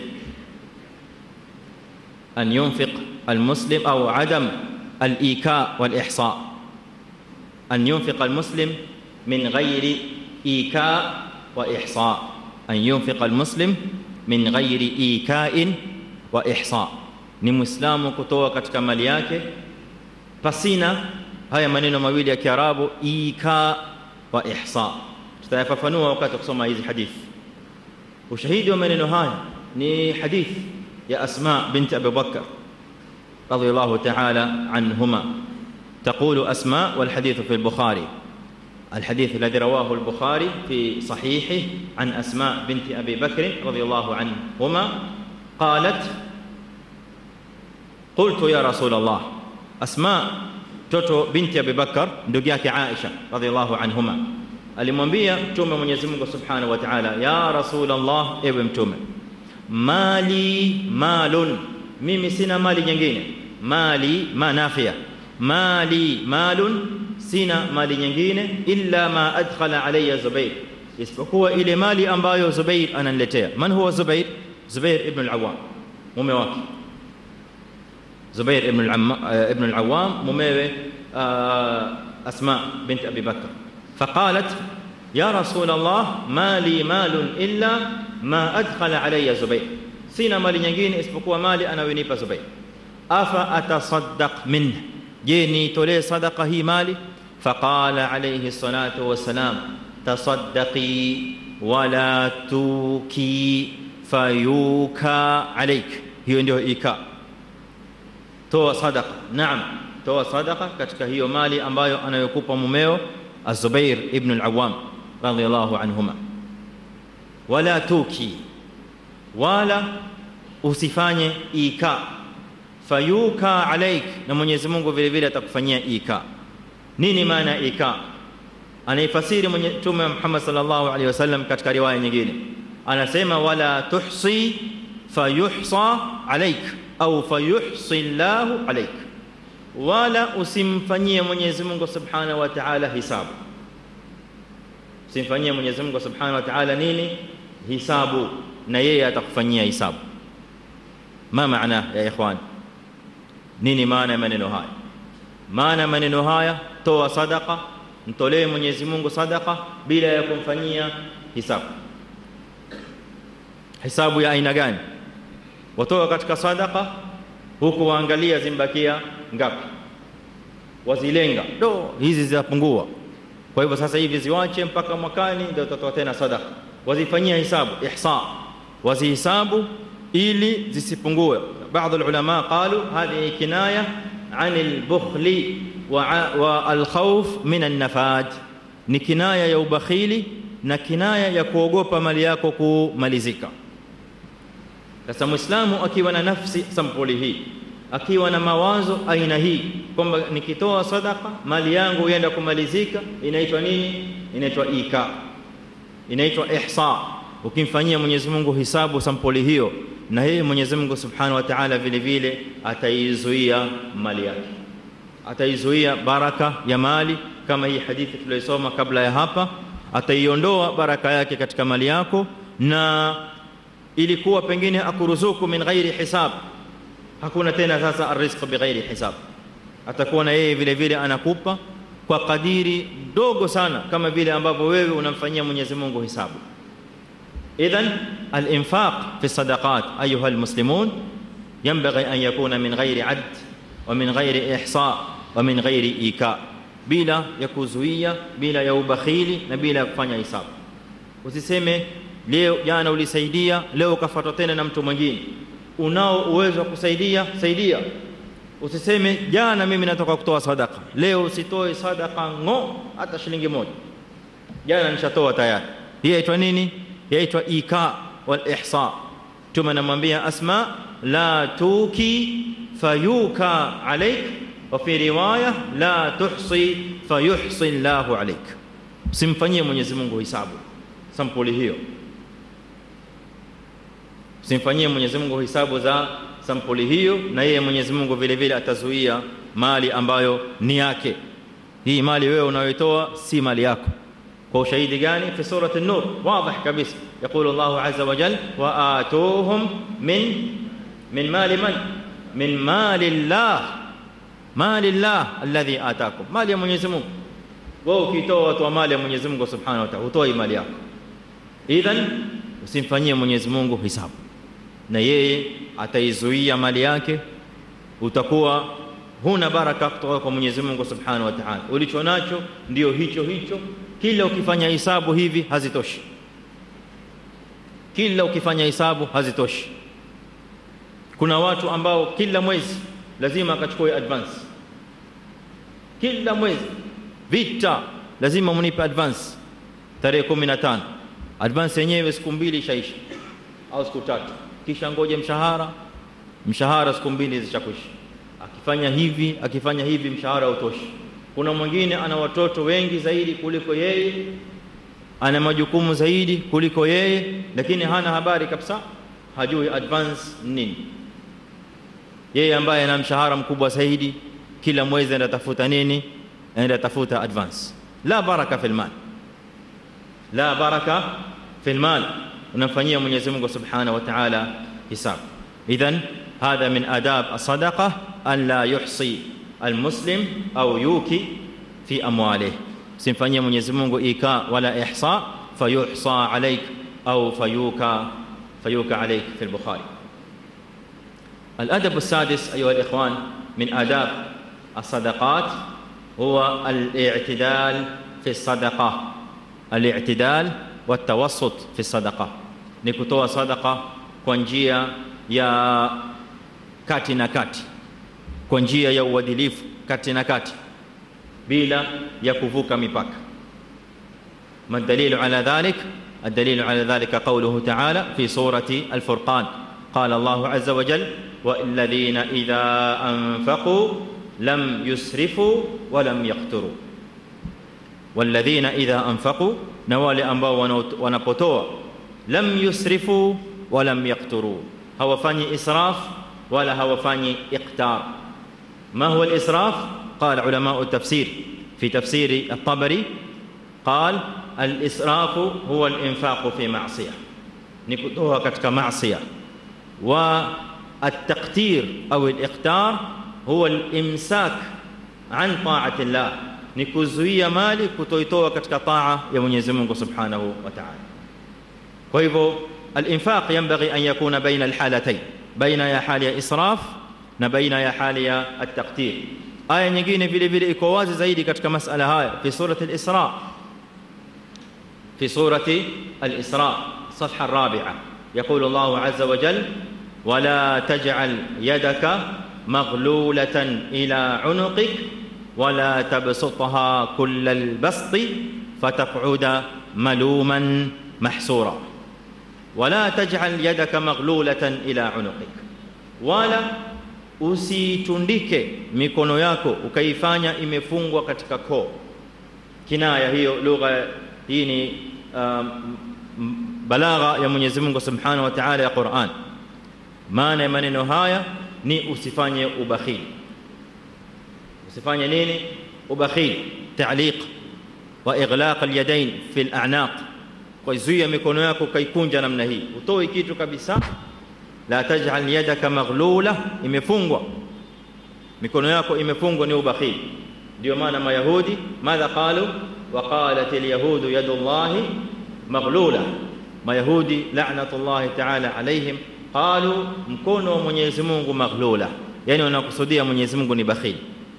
ان ينفق المسلم او عدم الايكاء والاحصاء ان ينفق المسلم من غير ايكاء واحصاء ان ينفق المسلم من غير ايكاء واحصاء ni muislamu kutoa katika mali yake pasina haya maneno mawili ya kiarabu ika wa ihsa tutayafafanua wakati kusoma hizi hadithi ushahidi wa maneno haya ni hadithi ya asma binti abi bakr رضي الله تعالى عنهما تقول أسماء والحديث في البخاري الحديث الذي رواه البخاري في صحيحه عن أسماء بنت أبي بكر رضي الله عنهما قالت قلت يا رسول الله أسماء توتو بنت أبي بكر ندقياك عائشة رضي الله عنهما alimwambia mtume Mwenyezi Mungu Subhanahu wa Ta'ala ya Rasulullah ewe mtume mali malun mimi sina mali nyingine mali manafia mali malun sina mali nyingine illa ma adkhala alayya Zubair isipokuwa ile mali ambayo Zubair ananiletea man huwa Zubair Zubair ibn al-Awwam mume wake Zubair ibn ibn al-Awwam mumewe Asma bint Abi Bakr فقالت يا رسول الله ما لي مال إلا ما أدخل علي زبير سينا مالي nyingine isipokuwa mali anayonipa Zubair afa atasaddaq minhu je nitolee sadaqa hii mali faqala alayhi salatu wassalam tasaddaqi wala tuki fayuka alayk hiyo ndio ika toa sadaqa naam toa sadaqa katika hiyo mali ambayo anayokupa mumeo الزبير ابن العوام رضي الله عنهما ولا توكي ولا usifanye ika fayuka alaik na Mwenyezi Mungu vile vile atakufanyia ika nini maana ika anaifasiri Mtume Muhammad sallallahu alaihi wasallam katika riwaya nyingine anasema wala tuhsi fayuhsa alaik au fayuhsi Allahu alaik wala usimfanyie Mwenyezi Mungu Subhanahu wa Ta'ala hisabu usimfanyie Mwenyezi Mungu Subhanahu wa Ta'ala nini hisabu na yeye atakufanyia hisabu ma maana ya ikhwan nini maana ya maneno haya maana maneno haya toa sadaqa mtolee Mwenyezi Mungu sadaqa bila ya kumfanyia hisabu hisabu ya aina gani watoa katika sadaqa huku waangalia zimbakia ngapi wazilenga do hizi zinapungua kwa hivyo sasa hivi ziwache mpaka mwakani ndio utatoa tena sadaqa wazifanyia hisabu ihsa wazihisabu ili zisipungue baadhi ulama qalu hadhihi kinaya عن البخل والخوف من النفاد ni kinaya ya ubakhili na kinaya ya kuogopa mali yako kumalizika sasa muislamu akiwa na nafsi sampuli hii akiwa na mawazo aina hii kwamba nikitoa sadaka mali yangu ienda kumalizika inaitwa nini inaitwa ika inaitwa ihsa ukimfanyia Mwenyezi Mungu hisabu sampuli hiyo na yeye Mwenyezi Mungu Subhanahu wa Ta'ala vile vile ataizuia mali yake ataizuia baraka ya mali kama hii hadithi tuliyosoma kabla ya hapa ataiondoa baraka yake katika mali yako na ilikuwa pengine akuruzuku min ghairi hisab hakuna tena sasa arrizq bighairi hisab atakuwa na yeye vile vile anakupa kwa kadiri dogo sana kama vile ambavyo wewe unamfanyia Mwenyezi Mungu hisabu idhan al-infaq fi sadaqat ayuha al-muslimun yanbaghi an yakuna min ghairi add wa min ghairi ihsa wa min ghairi ika bila ya kuzuia bila ya ubakhili na bila ya kufanya hisabu usiseme leo jana ulisaidia leo ukafuatwa tena na mtu mwingine unao uwezo wa kusaidia saidia usiseme jana mimi natoka kutoa sadaka leo usitoe sadaka ngo hata shilingi moja jana nishatoa tayari hii inaitwa nini yaitwa ika wal ihsa tuma namwambia asma la tuki fayuka alaik wa fi riwaya la tuhsi fayuhsi Allahu alaik simfanyie Mwenyezi Mungu hisabu sampuli hiyo simfanyie Mwenyezi Mungu hisabu za sampuli hiyo na yeye Mwenyezi Mungu vile vile atazuia mali ambayo ni yake hii mali wewe unayoitoa si mali yako kwa ushahidi gani fi surati an-nur wazi kabisa يقول الله عز وجل وآتوهم من من مال من من مال الله مال الله الذي آتاكم مال ya Mwenyezi Mungu wewe ukitoa watu wa mali ya Mwenyezi Mungu Subhanahu wa Ta'ala utoi mali yako idhan usimfanyie Mwenyezi Mungu hisabu na yeye ataizuia mali yake utakuwa huna baraka kutoka kwa Mwenyezi Mungu Subhanahu wa Ta'ala ulicho nacho ndio hicho hicho kila ukifanya hisabu hivi hazitoshi kila ukifanya hisabu hazitoshi kuna watu ambao kila mwezi lazima akachukue advance kila mwezi vita lazima mnipe advance tarehe 15 advance yenyewe siku mbili ishaisha au siku tatu kisha ngoje mshahara mshahara siku mbili zishakwisha akifanya hivi akifanya hivi mshahara utoshi kuna mwingine ana watoto wengi zaidi kuliko yeye ana majukumu zaidi kuliko yeye lakini hana habari kabisa hajui advance nini yeye ambaye ana mshahara mkubwa zaidi kila mwezi anatafuta nini anaenda tafuta advance la baraka fil mal la baraka fil mal unamfanyia Mwenyezi Mungu Subhanahu wa Ta'ala hisab idhan hadha min adab as-sadaqa an la yuhsi al-muslim au yuki fi amwalihi simfanyie Mwenyezi Mungu ika wala ihsa fayuhsa alayk au fayuka fayuka alayk fi al-Bukhari الأدب السادس أيها الإخوان من آداب الصدقات هو الاعتدال في الصدقة الاعتدال والتوسط في الصدقة نكتوى صدقة كونجيا يا kati na kati kwa njia ya uadilifu kati na kati bila ya kuvuka mipaka ما الدليل على ذلك الدليل على ذلك قوله تعالى في سورة الفرقان قال الله عز وجل والذين إذا أنفقوا لم يسرفوا ولم يقتروا والذين إذا أنفقوا نوال أنباء ونبطوا لم يسرفوا ولم يقتروا هو فاني إسراف ولا هو فاني إقتار ما هو الإسراف؟ قال علماء التفسير في تفسير الطبري قال الإسراف هو الإنفاق في معصية نكتوها كتك معصية والتقتير أو الإقتار هو الإمساك عن طاعة الله نكوزوية مالي كتويتوها كتك طاعة يا Mwenyezi Mungu Subhanahu wa Ta'ala. Kwa hivyo الإنفاق ينبغي أن يكون بين الحالتين بين ya hali ya israf na baina ya hali ya at-taqtir. Aya nyingine vile vile iko wazi zaidi katika masala haya fi surati al-Isra في سورة الإسراء الصفحة الرابعة يقول الله عز وجل ولا تجعل يدك مغلولة إلى عنقك ولا تبسطها كل البسط فتقعد ملوما محسورا ولا تجعل يدك مغلولة إلى عنقك ولا usitundike mikono yako ukaifanya imefungwa katika koo kinaya hiyo lugha hii ni um, balagha ya Mwenyezi Mungu Subhanahu wa Ta'ala ya Qur'an maana ya maneno haya ni usifanye ubakhili usifanye nini ubakhili ta'liq wa ighlaq al-yadayn fi al-a'naq kwa zuia mikono yako kaikunja namna hii utoe kitu kabisa la taj'al yadaka maghlula imefungwa mikono yako imefungwa ni ubakhili ndio maana mayahudi madha qalu وقالت اليهود يد الله مغلولة mayahudi la'natullahi ta'ala alaihim qalu mkono wa Mwenyezi Mungu maghlula yani wanakusudia Mwenyezi Mungu ni bakhili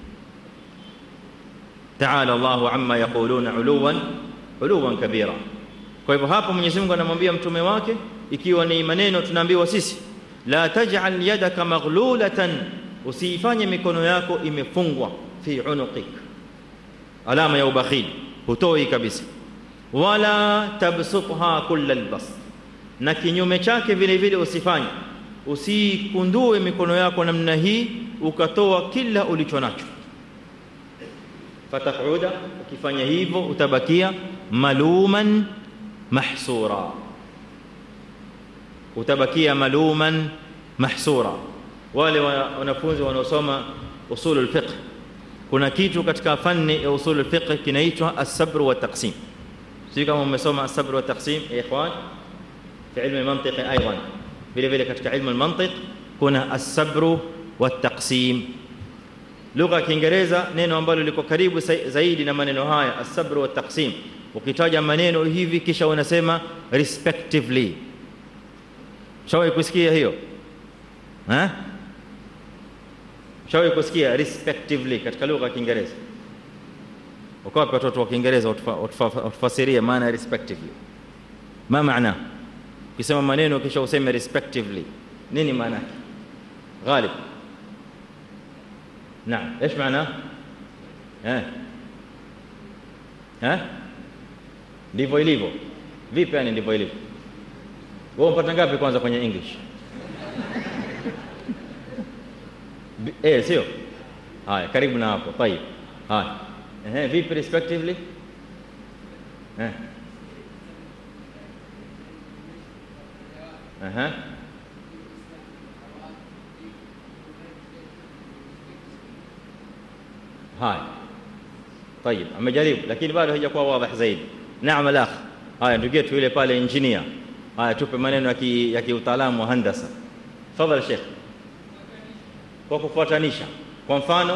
ta'ala Allahu amma yaquluna uluwan uluwan kabira kwa hivyo hapa Mwenyezi Mungu anamwambia mtume wake ikiwa ni maneno tunaambiwa sisi la taj'al yadaka maghlulatan usifanye mikono yako imefungwa fi unuqik alama ya ubakhili hutoi kabisa wala tabsutha kullal bast na kinyume chake vile vile usifanye usikundue mikono yako namna hii ukatoa kila ulicho nacho fatakuda ukifanya hivyo utabakia maluman mahsura utabakia maluman mahsura wale wanafunzi wanaosoma usulul fiqh kuna kitu katika fani ya usul al-fiqh kinaitwa as-sabr wa taqsim sio kama umesoma as-sabr wa taqsim ya ikhwan fi ilmu al-mantiq aidan vile vile katika ilmu al-mantiq kuna as-sabr wa taqsim lugha ya kiingereza neno ambalo liko karibu zaidi na maneno haya as-sabr wa taqsim ukitaja maneno hivi kisha unasema respectively shawahi kusikia hiyo eh shawahi kusikia respectively katika lugha ya Kiingereza uko wapi watoto wa Kiingereza utufasirie maana respectively ma maana ukisema maneno kisha useme respectively nini maana yake غالب نعم ايش معناه ها ها ndivyo ilivyo vipi yani ndivyo ilivyo wewe unapata ngapi kwanza kwenye english eh sio haya karibu na hapo tayib haya eh vipi respectively eh Aha. haya طيب amejaribu lakini bado haijakuwa wazi zaidi naam alakh haya ndugu yetu yule pale engineer haya tupe maneno ya ki, ya kiutaalamu wa handasa tafadhali sheikh kwa kufuatanisha kwa mfano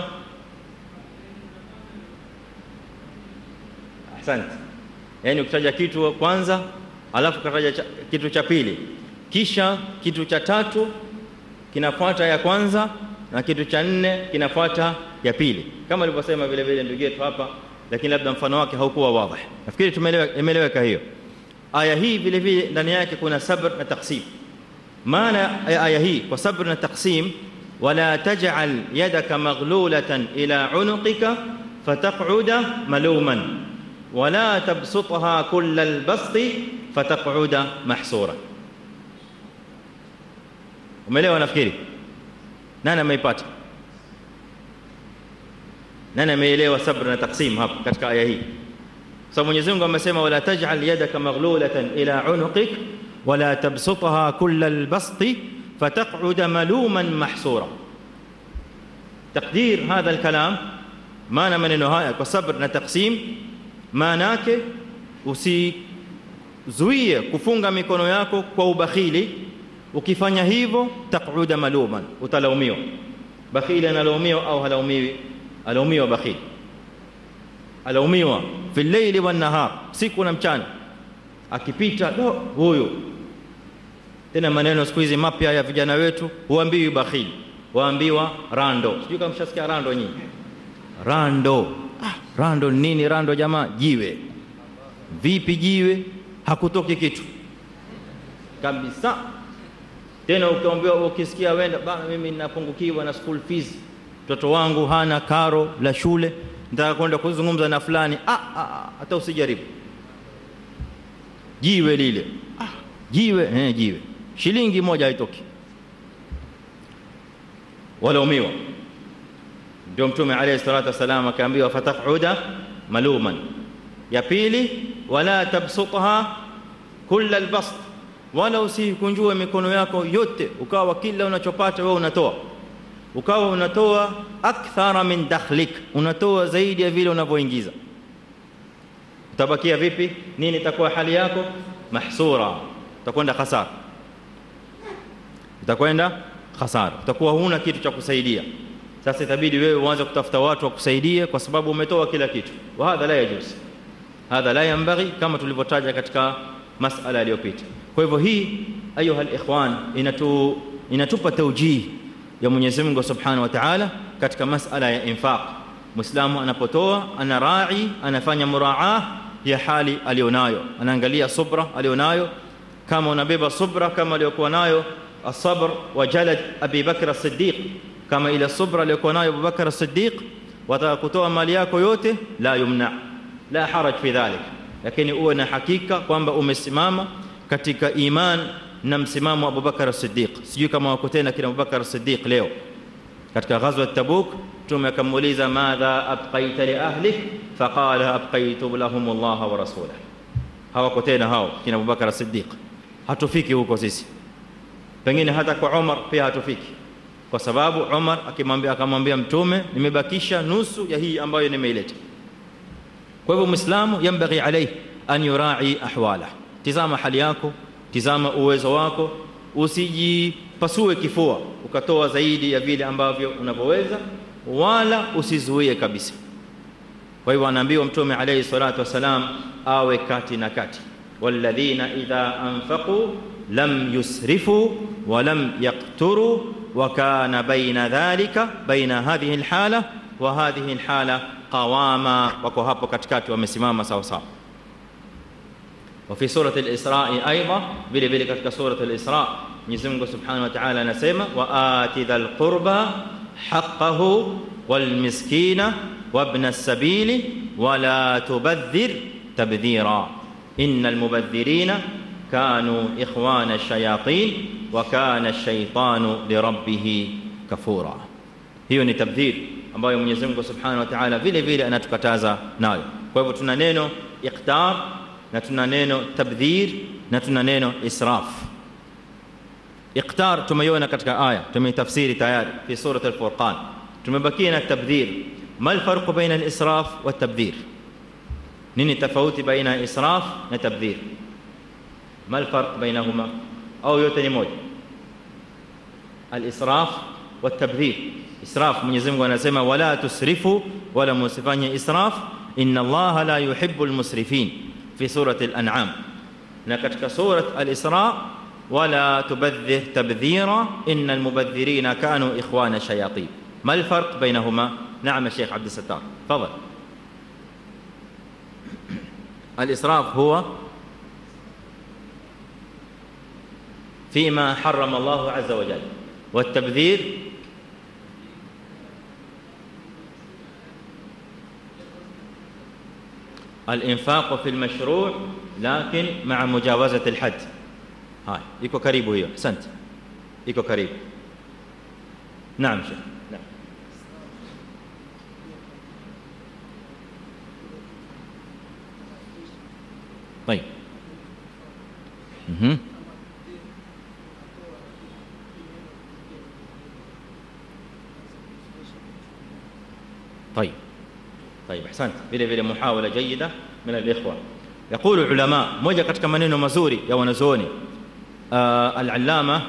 asante yani ukitaja kitu kwanza alafu kataja cha, kitu cha pili kisha kitu cha tatu kinafuata ya kwanza na kitu cha nne kinafuata ya pili kama alivyosema vile vile ndugu yetu hapa lakini labda mfano wake haukuwa wazi nafikiri tumeeleweka hiyo aya hii vile vile ndani yake kuna sabr na taqsim maana ya aya hii kwa sabr na taqsim wala taj'al yadaka maghlulatan ila unuqika fataq'uda maluman wala tabsutha kull albasti fataq'uda mahsura umeelewa nafikiri nani ameipata nani ameelewa sabr na taqsim hapa katika aya hii sababu Mwenyezi Mungu amesema wala taj'al yadaka maghlulatan ila unuqik wala tabsutha kull albasti fataq'uda maluman mahsura تقدير هذا الكلام maana maneno haya kwa sabr na taqsim maana yake usizuie kufunga mikono yako kwa ubakhili ukifanya hivyo taquda maluman utalaumiwa bakhili analaumiwa au halaumiwi alaumiwa bakhili alaumiwa fi llaili wan nahar siku na mchana akipita do huyo tena maneno siku hizi mapya ya vijana wetu huambiwi bakhili waambiwa rando sijui kama mshasikia rando nyinyi rando ah, rando nini rando jamaa jiwe vipi jiwe hakutoki kitu kabisa tena ukiambiwa ukisikia wenda bana mimi ninapungukiwa na school fees mtoto wangu hana karo la shule nataka kwenda kuzungumza na fulani ah, ah, hata usijaribu jiwe lile ah, jiwe eh, jiwe shilingi moja haitoki walaumiwa ndio mtume alayhi salatu wasalam akaambiwa fataquda maluman ya pili wala tabsutha kull albast wala usikunjue mikono yako yote ukawa kila unachopata wewe unatoa ukawa unatoa akthara min dakhlik unatoa zaidi ya vile unavyoingiza utabakia vipi nini itakuwa hali yako mahsura utakwenda khasara utakwenda khasara utakuwa huna kitu cha kusaidia sasa itabidi wewe uanze kutafuta watu wa kusaidia kwa sababu umetoa kila kitu wa hadha la yajuz hadha la yanbaghi kama tulivyotaja katika masala iliyopita kwa hivyo hii ayuha alikhwan inatu inatupa tawjih ya Mwenyezi Mungu Subhanahu wa Ta'ala katika masala ya infaq muislamu anapotoa ana rai anafanya muraa ya hali alionayo anaangalia subra alionayo kama unabeba subra kama aliyokuwa nayo الصبر وجلد ابي بكر الصديق كما الى الصبر aliyokuwa nayo Abu Bakar as-Siddiq wataka kutoa mali yako yote la yumna la haraj fi dhalik lakini uwe na hakika kwamba umesimama katika iman na msimamo wa Abu Bakar as-Siddiq sijui kama wako tena kina Abu Bakar as-Siddiq leo katika ghazwa Tabuk tume akamuuliza madha abqaita li ahlik faqala abqaitu lahum Allah wa rasulahu hawako tena hao kina Abu Bakar as-Siddiq hatufiki huko sisi pengine hata kwa Umar pia hatufiki kwa sababu Umar akimwambia akamwambia mtume nimebakisha nusu ya hii ambayo nimeileta kwa hivyo muislamu yambaghi alayhi an yurai ahwala tizama hali yako tizama uwezo wako usijipasue kifua ukatoa zaidi ya vile ambavyo unavyoweza wala usizuie kabisa kwa hivyo anaambiwa mtume alayhi salatu wasalam awe kati na kati walladhina idha anfaqu لم يسرفوا ولم يقتروا وكان بين ذلك بين هذه الحالة وهذه الحالة قواما وكو hapo katikati wamesimama sawa sawa وفي سورة الإسراء أيضا vile vile katika سورة الإسراء Mwenyezi Mungu Subhanahu wa Ta'ala anasema وآتِ ذا القربى حقه والمسكين وابن السبيل ولا تبذر تبذيرا إن المبذرين كانوا إخوان الشياطين وكان الشيطان لربه كفورا hiyo ni tabdhir ambayo Mwenyezi Mungu Subhanahu wa Ta'ala vile vile anatukataza nayo kwa hivyo tuna neno iqtar na tuna neno tabdhir na tuna neno israf iqtar tumeiona katika aya tumeitafsiri tayari fi surat al-furqan tumebakia na tabdhir ma alfarqu baina al-israf wa tabdhir nini tofauti baina ya israf na tabdhir ma alfarq bainahuma au yote ni moja al-israf wa tabdhir israf Mwenyezi Mungu anasema wala tusrifu wala musifanye israf inna Allaha la yuhibbu al-musrifin fi surati al-an'am na katika surat al-isra wala tubadhir tabdhira inna al-mubadhirina kanu ikhwana shayatin ما الفرق بينهما نعم الشيخ عبد الستار تفضل الإسراف هو فيما حرم الله عز وجل والتبذير الإنفاق في المشروع لكن مع مجاوزة الحد هاي يكو كريب هي أحسنت يكو كريب نعم شيخ نعم طيب مهم. طيب طيب احسنت vile vile muhawala jayyida min al-ikhwa يقول العلماء moja katika maneno mazuri ya wanazuoni al-allama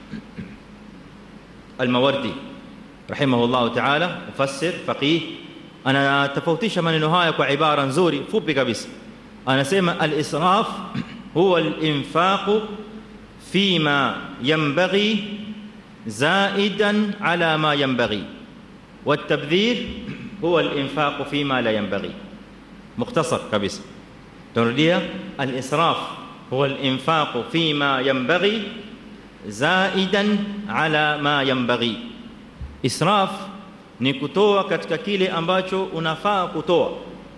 al-mawardi rahimahullah ta'ala mufassir faqih anatofautisha maneno haya kwa ibara nzuri fupi kabisa anasema al-israf huwa al-infaq fima yanbaghi zaidan ala ma yanbaghi والتبذير هو الإنفاق فيما لا ينبغي مختصر كبس ترديها الإسراف هو الإنفاق فيما ينبغي زائدا على ما ينبغي إسراف ni kutoa katika kile ambacho unafaa kutoa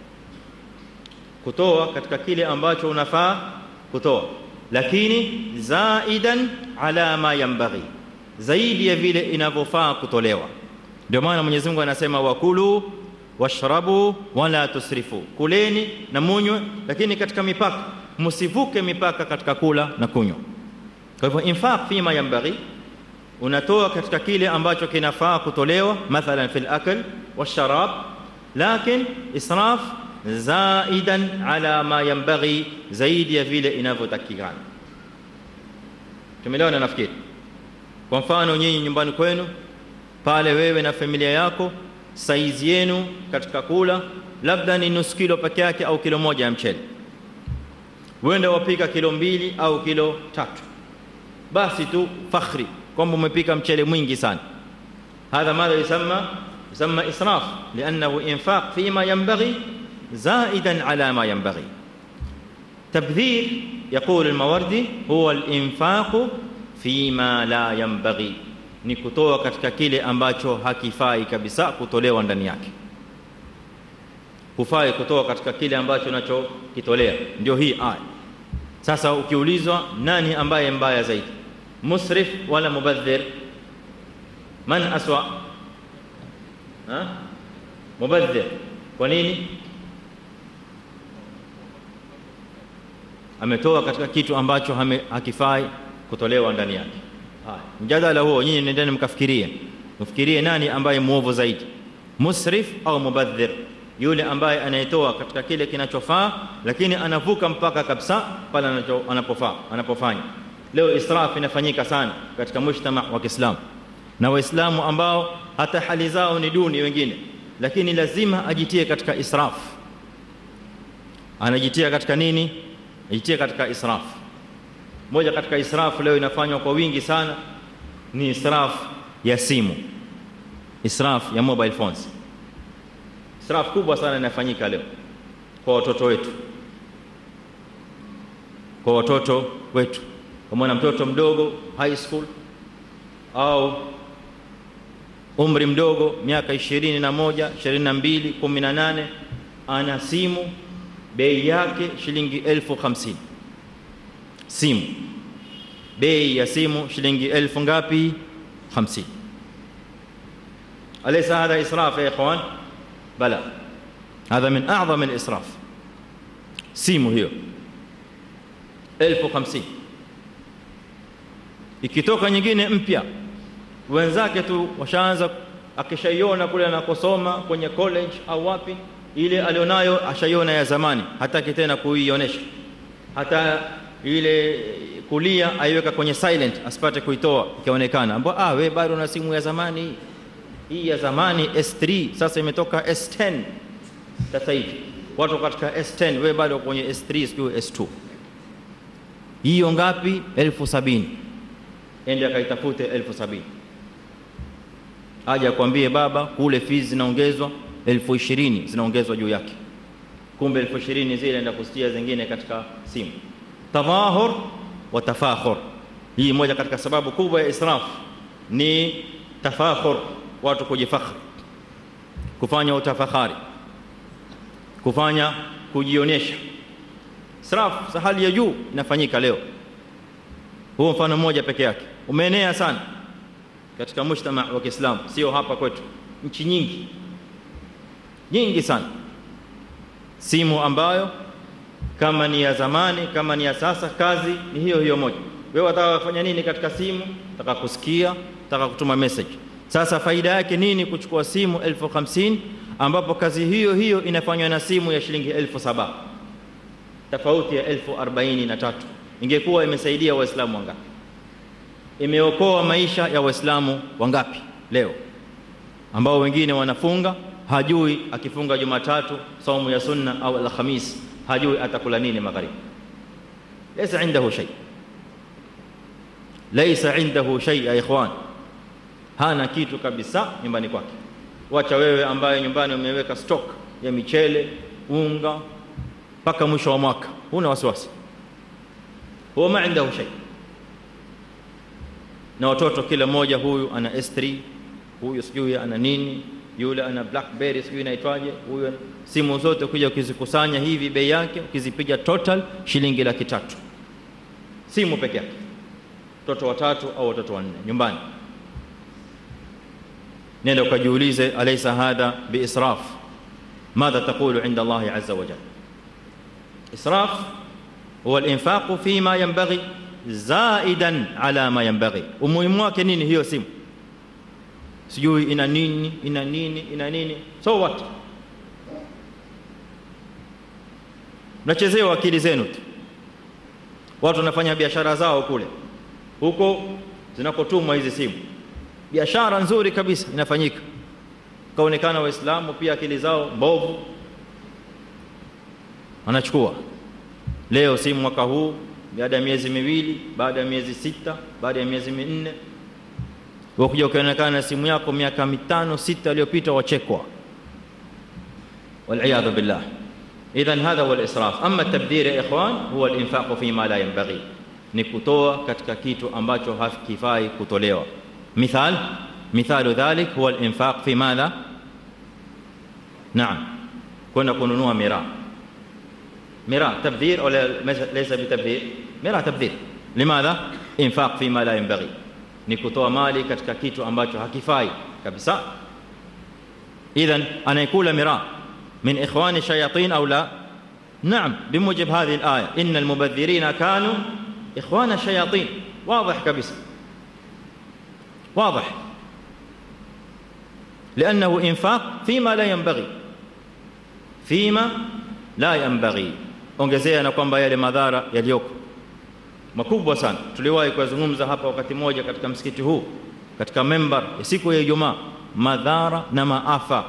kutoa katika kile ambacho unafaa kutoa lakini zaidan ala ma yanbaghi zaidi ya vile inavyofaa kutolewa ndio maana Mwenyezi Mungu anasema wakulu washrabu wala tusrifu kuleni na munywe lakini katika mipaka msivuke mipaka katika kula na kunywa kwa hivyo infaq fima yanbaghi unatoa katika kile ambacho kinafaa kutolewa mathalan fil akl washarab lakin israf zaidan ala ma yanbaghi zaidi ya vile inavyotakikana tumeelewana nafikiri kwa mfano nyinyi nyumbani kwenu pale wewe na familia yako saizi yenu katika kula labda ni nusu kilo peke yake au kilo moja ya mchele wenda wapika kilo mbili au kilo tatu basi tu fakhri kwamba umepika mchele mwingi sana hadha madha yusamma yusamma israf liannahu infaq fima yanbaghi زائدا على ما ينبغي تبذير يقول الموردي هو الانفاق فيما لا ينبغي ni kutoa katika kile ambacho hakifai kabisa kutolewa ndani yake hufai kutoa katika kile ambacho unachokitolea ndio hii aya sasa ukiulizwa nani ambaye mbaya zaidi musrif wala mubadhir man aswa ha mubadhir kwa nini ametoa katika kitu ambacho hakifai kutolewa ndani yake haya mjadala huo nyinyi nendeni mkafikirie mfikirie nani ambaye muovu zaidi musrif au mubadhir yule ambaye anayetoa katika kile kinachofaa lakini anavuka mpaka kabisa pale anapofaa anapofanya leo israf inafanyika sana katika mujtama wa Kiislamu na waislamu ambao hata hali zao ni duni wengine lakini lazima ajitie katika israf anajitia katika nini ajitie katika israf moja katika israf leo inafanywa kwa wingi sana ni israf ya simu israf ya mobile phones israf kubwa sana inafanyika leo kwa watoto wetu kwa watoto wetu kwa mwana mtoto mdogo high school au umri mdogo miaka 21 22 18 ana simu bei yake shilingi elfu hamsini simu bei ya simu shilingi elfu ngapi 50 alaysa hadha israf ya ikhwan bala hadha min a'zam al-israf simu hiyo elfu 50 ikitoka nyingine mpya wenzake tu washaanza akishaiona kule anakosoma kwenye college au wapi ile alionayo ashaiona ya zamani hataki tena kuionyesha hata ile kulia aiweka kwenye silent asipate kuitoa ikionekana ambao ah we bado una simu ya zamani hii ya zamani S3 sasa imetoka S10 sasa hivi watu katika S10 we bado kwenye S3 sio S2 hiyo ngapi elfu sabini ende akaitafute elfu sabini aje akwambie baba kule fees zinaongezwa elfu ishirini zinaongezwa juu yake kumbe elfu ishirini zile enda kusitia zingine katika simu tadhahur wa tafakhur hii moja katika sababu kubwa ya israf ni tafakhur watu kujifakhri kufanya utafahari kufanya kujionyesha israf za hali ya juu inafanyika leo huo mfano mmoja peke yake umeenea sana katika mujtama wa Kiislamu sio hapa kwetu nchi nyingi nyingi sana simu ambayo kama ni ya zamani kama ni ya sasa kazi ni hiyo hiyo moja wewe unataka kufanya nini katika simu unataka kusikia unataka kutuma message sasa faida yake nini kuchukua simu elfu hamsini ambapo kazi hiyo hiyo inafanywa na simu ya shilingi elfu saba tofauti ya elfu arobaini na tatu ingekuwa imesaidia waislamu wangapi imeokoa maisha ya waislamu wangapi leo ambao wengine wanafunga hajui akifunga jumatatu saumu ya sunna au alhamis hajui atakula nini magharibi laysa indahu shay laysa indahu shay ya ikhwan hana kitu kabisa nyumbani kwake wacha wewe ambaye nyumbani umeweka stock ya michele unga mpaka mwisho wa mwaka huna wasiwasi huwa ma indahu shay na watoto kila mmoja huyu ana S3 huyu sijui ana nini yule ana blackberry sijui inaitwaje huyu simu zote kuja ukizikusanya hivi bei yake ukizipiga total shilingi laki tatu simu peke yake watoto watatu au watoto wanne nyumbani nenda ukajiulize alaysa hadha biisraf madha taqulu inda Allah azza wa jalla israf huwa al-infaq fima yanbaghi zaidan ala ma yanbaghi umuhimu wake nini hiyo simu sijui ina nini ina nini ina nini so what mnachezewa akili zenu tu watu wanafanya biashara zao kule huko zinakotumwa hizi simu biashara nzuri kabisa inafanyika kaonekana waislamu pia akili zao mbovu anachukua leo simu mwaka huu baada ya miezi miwili baada ya miezi sita baada ya miezi minne wakuja ukionekana na simu yako miaka mitano sita iliyopita wachekwa والعياذ بالله اذا هذا هو الاسراف اما التبذير يا اخوان هو الانفاق فيما لا ينبغي ni kutoa katika kitu ambacho hakifai kutolewa مثال مثال ذلك هو الانفاق في ماذا نعم كنا kununua miraa miraa تبذير او ليس بتبذير miraa تبذير لماذا انفاق فيما لا ينبغي ni kutoa mali katika kitu ambacho hakifai kabisa idhan anayekula miraa من اخوان الشياطين او لا نعم بموجب هذه الايه ان المبذرين كانوا اخوان الشياطين واضح كبس واضح لانه انفاق فيما لا ينبغي فيما لا ينبغي ongezea na kwamba yale madhara yaliyoko makubwa sana tuliwahi kuzungumza hapa wakati mmoja katika msikiti huu katika member ya siku ya Ijumaa madhara na maafa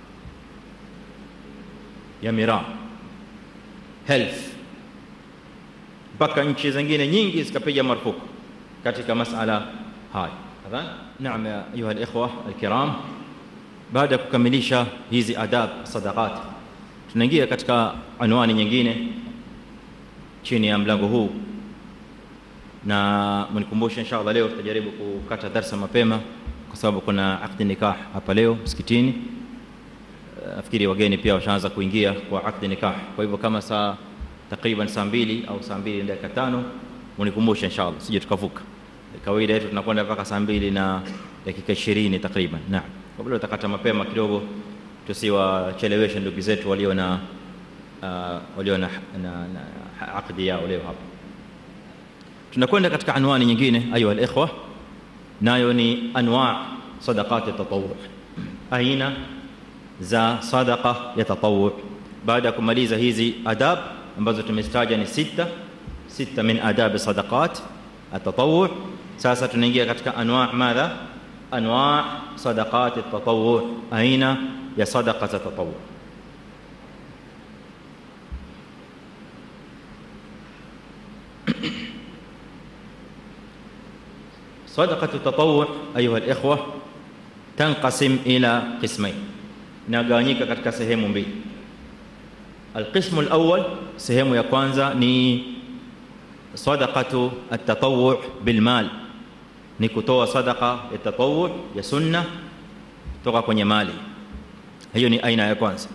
ya miraa health mpaka nchi zingine nyingi zikapiga marufuku katika masala haya adhan naam ya ayuha alikhwa alkiram baada ya kukamilisha hizi adab sadaqat tunaingia katika anwani nyingine chini ya mlango huu na mnikumbushe inshallah leo tutajaribu kukata darsa mapema kwa sababu kuna akdi nikah hapa leo msikitini nafikiri wageni pia washaanza kuingia kwa akdi nikah kwa hivyo kama saa takriban saa mbili au saa mbili na dakika tano mnikumbushe inshallah sije tukavuka kawaida yetu tunakwenda mpaka saa mbili na dakika ishirini takriban naam kabla tutakata mapema kidogo tusiwacheleweshe ndugu zetu walio na uh, walio na, na, na akdi yao leo hapa tunakwenda katika anwani nyingine ayuha alikhwa nayo ni anwa sadaqat at-tatawwu aina za sadaqa ya tatawwu baada ya kumaliza hizi adab ambazo tumestaja ni sita sita min adab sadaqat at-tatawwu sasa tunaingia katika anwa madha anwa sadaqat at-tatawwu aina ya sadaqa za tatawwu صدقة التطوع أيها الإخوة تنقسم إلى قسمين inagawanyika katika sehemu mbili alqismu alawwal sehemu ya kwanza ni sadaqatu at-tatawwu' bilmal ni kutoa sadaqa ya tatawwu' ya sunna kutoka kwenye mali hiyo ni aina ya kwanza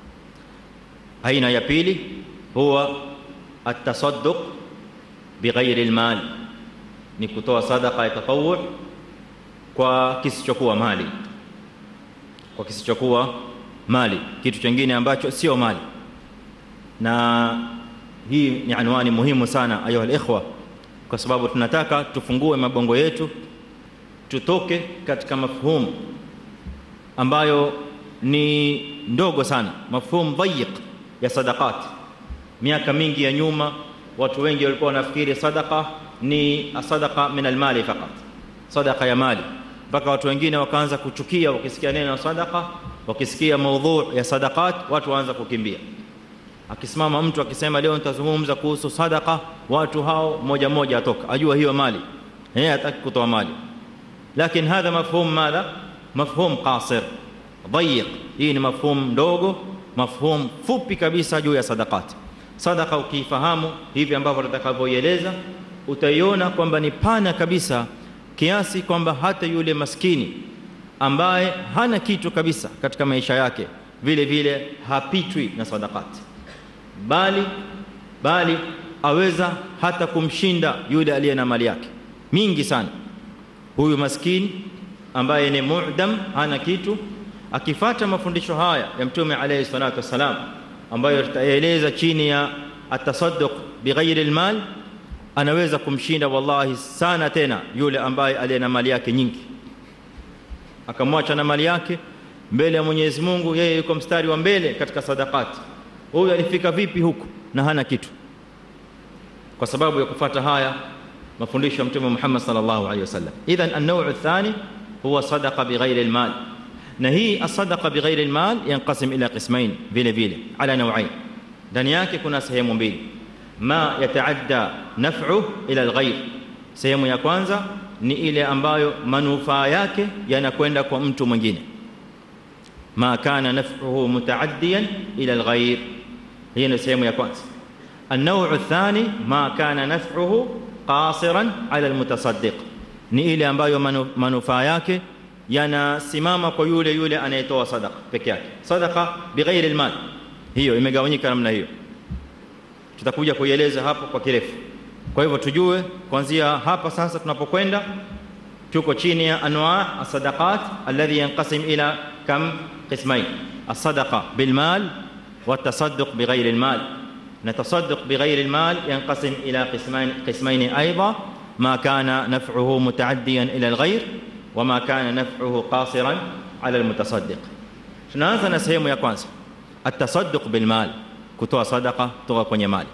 aina ya pili huwa at-tasadduq bighairi al-mal ni kutoa sadaqa ya tatawwu' kwa kisichokuwa mali kwa kisichokuwa mali kitu kingine ambacho sio mali na hii ni anwani muhimu sana ayuha alikhwa kwa sababu tunataka tufungue mabongo yetu tutoke katika mafhumu ambayo ni ndogo sana mafhumu dhayiq ya sadaqat miaka mingi ya nyuma watu wengi walikuwa wanafikiri sadaqa ni sadaqa min almali faqat sadaqa ya mali mpaka watu wengine wakaanza kuchukia wakisikia neno sadaqa wakisikia maudhu ya sadaqat watu waanza kukimbia akisimama mtu akisema leo nitazungumza kuhusu sadaqa watu hao moja moja atoka ajua hiyo mali yeye hataki kutoa mali lakini hadha mafhum madha mafhum qasir dhayiq hii ni mafhum ndogo mafhum fupi kabisa juu ya sadaqat sadaqa ukifahamu hivi ambavyo tutakavyoieleza utaiona kwamba ni pana kabisa kiasi kwamba hata yule maskini ambaye hana kitu kabisa katika maisha yake vile vile hapitwi na sadaqati bali bali aweza hata kumshinda yule aliye na mali yake mingi sana huyu maskini ambaye ni mu'dam hana kitu akifata mafundisho haya ya mtume alayhi salatu wasalam ambayo tutaeleza chini ya atasadduq bighairi almal anaweza kumshinda wallahi sana tena yule ambaye aliye na mali yake nyingi akamwacha na mali yake mbele ya Mwenyezi Mungu yeye yuko mstari wa mbele katika sadaqati huyu alifika vipi huku na hana kitu kwa sababu ya kufata haya mafundisho ya mtume Muhammad sallallahu alaihi wasallam idhan an-naw' ath-thani huwa sadaqa bighairi al-mal na hii as-sadaqa bighairi al-mal yanqasim ila qismain vile vile ala naw'ain ndani yake kuna sehemu mbili ma yataadda naf'u ila al-ghayr sehemu ya kwanza ni ile ambayo manufaa yake yanakwenda kwa mtu mwingine ma kana naf'uhu mutaaddiyan ila al-ghayr hiyo ni sehemu ya kwanza النوع الثاني ما كان نفعه قاصرا على المتصدق ni ile ambayo manufaa yake yanasimama kwa yule yule anayetoa sadaqa peke yake sadaqa bighairi almal hiyo imegawanyika namna hiyo tutakuja kuieleza hapo kwa kirefu kwa hivyo tujue kuanzia hapa sasa tunapokwenda tuko chini ya anwa as-sadaqat alladhi yanqasim ila kam qismain as-sadaqa bil mal wa at-tasadduq bighairi al-mal نتصدق بغير المال ينقسم إلى قسمين, قسمين أيضا ما كان نفعه متعديا إلى الغير وما كان نفعه قاصرا على المتصدق tunaanza na sehemu ya kwanza atasadduq bilmal kutoa sadaqa kutoka kwenye mali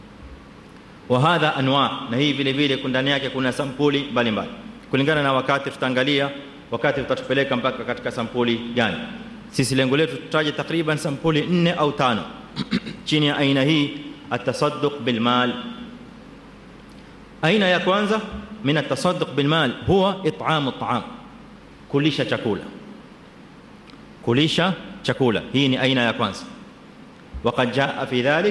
wa hadha anwa na hii vile vile ndani yake kuna sampuli mbalimbali kulingana na wakati tutaangalia wakati utatupeleka mpaka katika sampuli gani sisi lengo letu tutaje takriban sampuli 4 au 5 chini ya aina hii atasadduq bilmal aina ya kwanza min atasadduq bilmal huwa it'am at'am kulisha chakula kulisha chakula hii ni aina ya kwanza وقد جاء في ذلك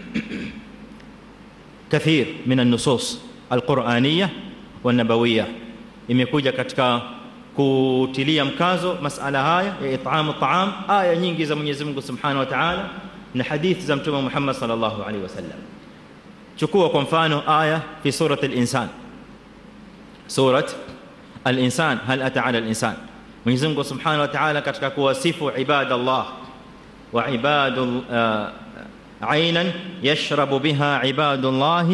كثير من النصوص القرآنية والنبوية imekuja katika kutilia mkazo masala haya ya it'am at'am aya nyingi za Mwenyezi Mungu Subhanahu wa Ta'ala na hadithi za mtume Muhammad sallallahu alaihi wasallam chukua kwa mfano aya fi surat al-insan surat al-insan hal ata ala al-insan Mwenyezi Mungu Subhanahu wa Ta'ala katika kuwasifu ibadallah wa ibadul aynan yashrabu biha ibadullah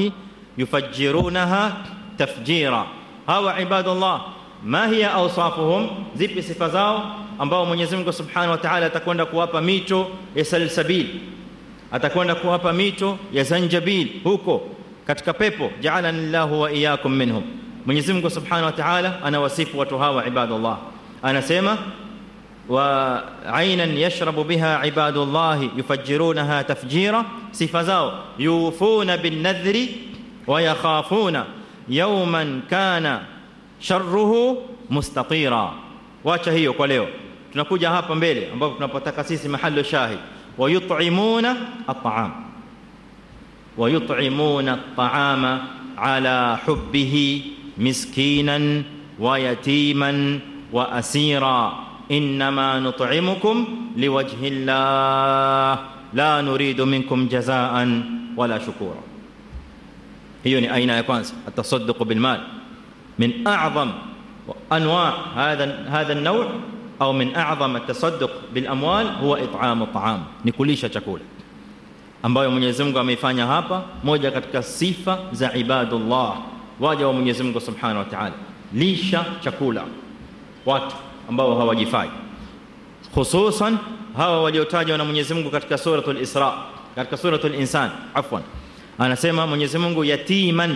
yufajjirunaha tafjira hawa ibadallah ma hiya awsafuhum zipi sifa zao ambao Mwenyezi Mungu Subhanahu wa Ta'ala atakwenda kuwapa mito ya salsabil atakwenda kuwapa mito ya zanjabil huko katika pepo ja'alani Allahu wa iyyakum minhum Mwenyezi Mungu Subhanahu wa Ta'ala anawasifu watu hawa ibadallah anasema wa aynan yashrabu biha ibadullah yufajjirunaha tafjira sifa zao yufuna bin nadhri wa yakhafuna yawman kana sharruhu mustatira wacha hiyo kwa leo tunakuja hapa mbele ambapo tunapotaka sisi mahali shahid wayut'imuna at'am wayut'imuna at'ama ala hubbihi miskinan wa yatiman wa asira inma nut'imukum liwajhi llah la nuridu minkum jazaan wala shukura hiyo ni aina ya kwanza atasadduq bil mal من اعظم انواع هذا هذا النوع او من اعظم التصدق بالاموال هو اطعام الطعام ni kulisha chakula ambayo Mwenyezi Mungu ameifanya hapa moja katika sifa za ibadullah waja wa Mwenyezi Mungu Subhanahu wa Ta'ala lisha chakula watu ambao hawajifai hususan hawa waliotajwa na Mwenyezi Mungu katika suratul Isra katika suratul Insan afwan anasema Mwenyezi Mungu yatiman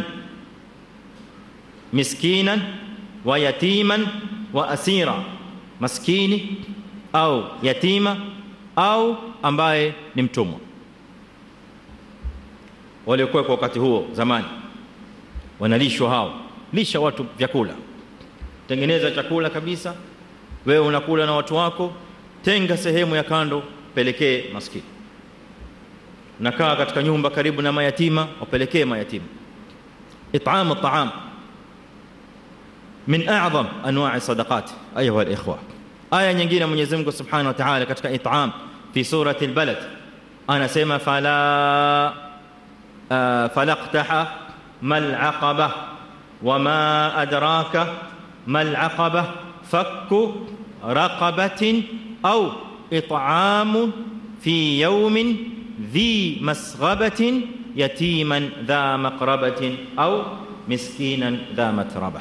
miskinan wa yatiman wa asira maskini au yatima au ambaye ni mtumwa waliokuwa kwa wakati huo zamani wanalishwa hao lisha watu vyakula tengeneza chakula kabisa wewe unakula na watu wako tenga sehemu ya kando pelekee maskini nakaa katika nyumba karibu na mayatima wapelekee mayatima it'am at'am من اعظم انواع الصدقات ايها الاخوه ايه nyingine Mwenyezi Mungu Subhanahu wa Ta'ala katika it'am fi surati al-balad anasema fala falaqtaha mal aqaba wama adraka mal aqaba fakku raqabatin aw it'am fi yawmin dhi masghabatin yatiman dha maqrabatin aw miskinan dha matrabah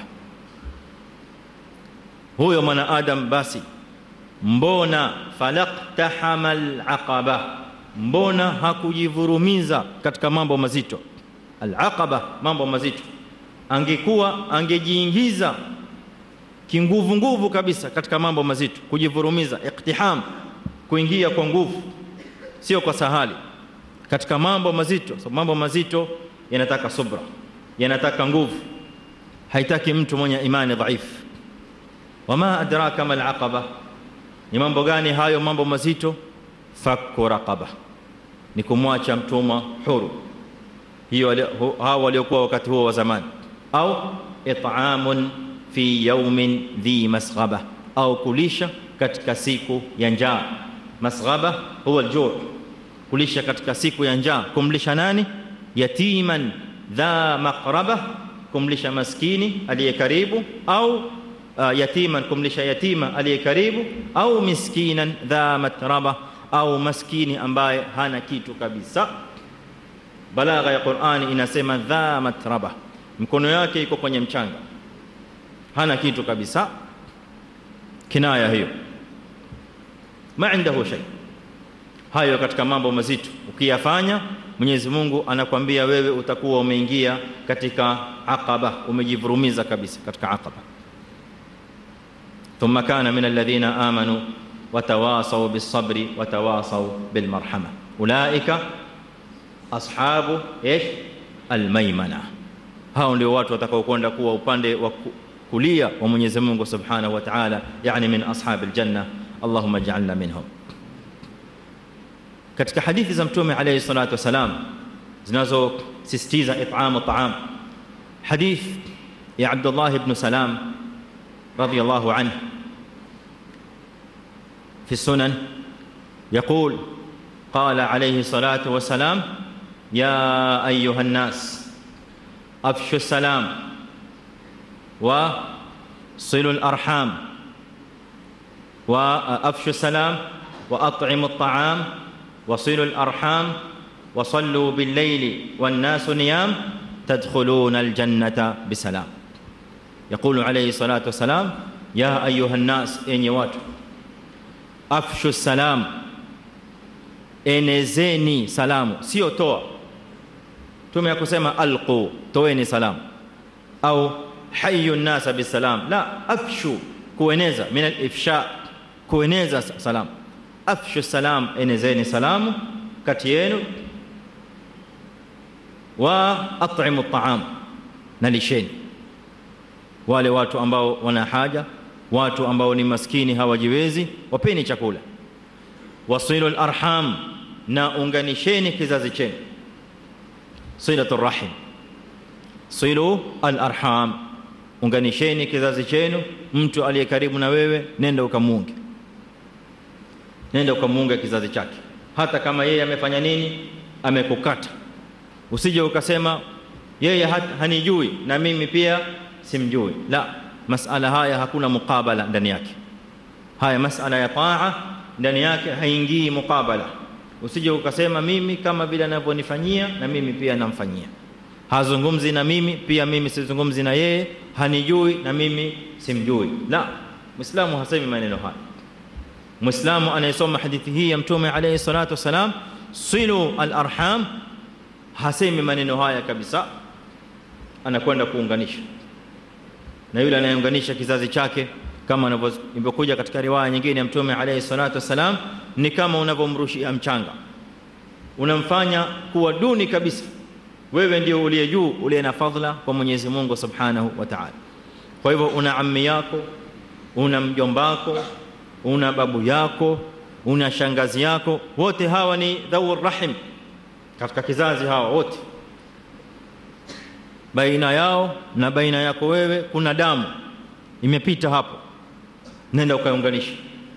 huyo mwanadamu basi mbona falaqtahamal aqaba mbona hakujivurumiza katika mambo mazito alaqaba mambo mazito angekuwa angejiingiza kinguvu nguvu kabisa katika mambo mazito kujivurumiza iktiham kuingia kwa nguvu sio kwa sahali katika mambo mazito so mambo mazito yanataka subra yanataka nguvu haitaki mtu mwenye imani dhaifu wama adraka mal aqaba ni mambo gani hayo mambo mazito fakku raqaba ni kumwacha mtumwa huru hiyo hao waliokuwa wakati huo wa zamani au it'amun fi yawmin dhi masghaba au kulisha katika siku ya njaa masghaba huwa aljuu kulisha katika siku ya njaa kumlisha nani yatiman dha maqraba kumlisha maskini aliye karibu au uh, yatiman kumlisha yatima aliye karibu au miskinan dha matraba au maskini ambaye hana kitu kabisa balagha ya Qur'ani inasema dha matraba mkono yake iko kwenye mchanga hana kitu kabisa kinaya hiyo ma indahu shay hayo katika mambo mazito ukiyafanya Mwenyezi Mungu anakwambia wewe utakuwa umeingia katika aqaba umejivurumiza kabisa katika aqaba ثم كان من الذين آمنوا وتواصوا بالصبر وتواصوا بالمرحمة أولئك أصحاب إيش الميمنة hao ndio watu watakaokwenda kuwa upande wa kulia wa Mwenyezi Mungu Subhanahu wa Ta'ala yani min ashabil janna Allahumma ij'alna minhum katika hadithi za mtume alayhi salatu wasalam zinazosisitiza it'am at'am hadith ya Abdullah ibn Salam رضي الله عنه في السنن يقول قال عليه الصلاه والسلام يا ايها الناس افشوا السلام وصلوا الارحام وافشوا السلام واطعموا الطعام وصلوا الارحام وصلوا بالليل والناس نيام تدخلون الجنة بسلام يقول عليه الصلاة والسلام يا أيها الناس إني watu afshu salam enezeni salamu sio toa tume ya kusema alqu toeni salamu au hayu nnasa bisalam la afshu kueneza min alifsha kueneza salamu afshu salam enezeni salamu kati yenu wa at'imu at'am na lisheni wale watu ambao wana haja watu ambao ni maskini hawajiwezi wapeni chakula wasilu alarham na unganisheni kizazi chenu silatu rahim silu alarham unganisheni kizazi chenu mtu aliye karibu na wewe nenda ukamunge nenda ukamunge kizazi chake hata kama yeye amefanya nini amekukata usije ukasema yeye hanijui na mimi pia simjui la masala haya hakuna mukabala ndani yake haya masala ya taa ndani yake haingii mukabala usije ukasema mimi kama vile anavyonifanyia na mimi pia namfanyia hazungumzi na mimi pia mimi sizungumzi na yeye hanijui na mimi simjui la muislamu hasemi maneno haya muislamu anayesoma hadithi hii ya mtume alayhi salatu wasalam silu alarham hasemi maneno haya kabisa anakwenda kuunganisha na yule anayeunganisha kizazi chake kama inavyokuja katika riwaya nyingine ya mtume alayhi salatu wasalam ni kama unavyomrushia mchanga unamfanya kuwa duni kabisa wewe ndio uliye juu uliye na fadhila kwa Mwenyezi Mungu Subhanahu wa Ta'ala kwa hivyo una ammi yako una mjombako una babu yako una shangazi yako wote hawa ni dhawur rahim katika kizazi hawa wote baina yao na baina yako wewe kuna damu imepita hapo nenda ukaunganisha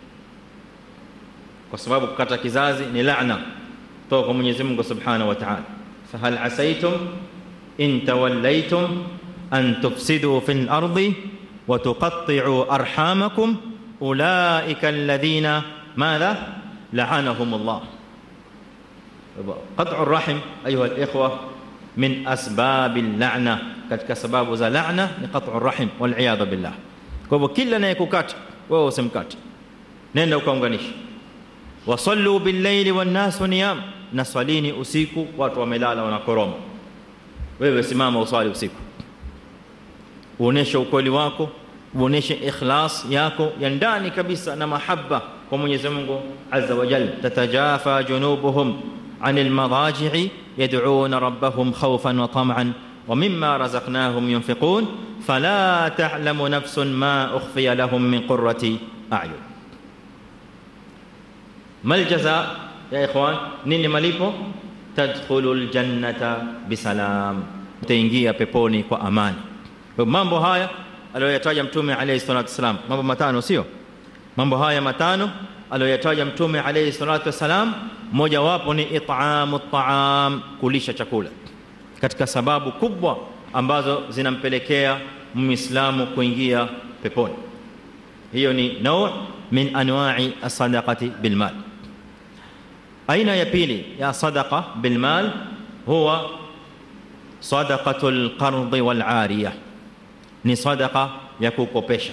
kwa sababu kukata kizazi ni laana toka kwa Mwenyezi Mungu Subhanahu wa Ta'ala fahal asaitum in tawallaytum an tufsidu fil ardi wa tuqatti'u arhamakum ulaika alladhina madha la'anahum Allah qat'u arrahim ayuha alikhwa min asbab al-la'na katika sababu za la'na ni qat'u arrahim wal iyad billah kwa hivyo kila anayekukata wewe usimkate nenda ukaunganisha wasallu bil-layli wan-nasu niyam na swalini usiku watu wamelala wanakoroma wewe simama uswali usiku uoneshe ukweli wako uoneshe ikhlas yako ya ndani kabisa na mahaba kwa Mwenyezi Mungu Azza wa Jalla tatajafa junubuhum anil madaji'i yad'una rabbahum khawfan wa tam'an ومما رزقناهم ينفقون فلا تعلم نفس ما أخفي لهم من قرة أعين ما الجزاء يا إخوان نين مليبو تدخل الجنة بسلام تنجي peponi kwa amani mambo haya aliyoyataja mtume alayhi salatu wasalam mambo matano sio mambo haya matano aliyoyataja mtume alayhi salatu wasalam moja wapo ni it'amu at'am kulisha chakula katika sababu kubwa ambazo zinampelekea muislamu kuingia peponi hiyo ni nau min anwa'i as-sadaqati bil mal aina ya pili ya sadaqa bil mal huwa sadaqatul qard wal 'ariyah ni sadaqa ya kukopesha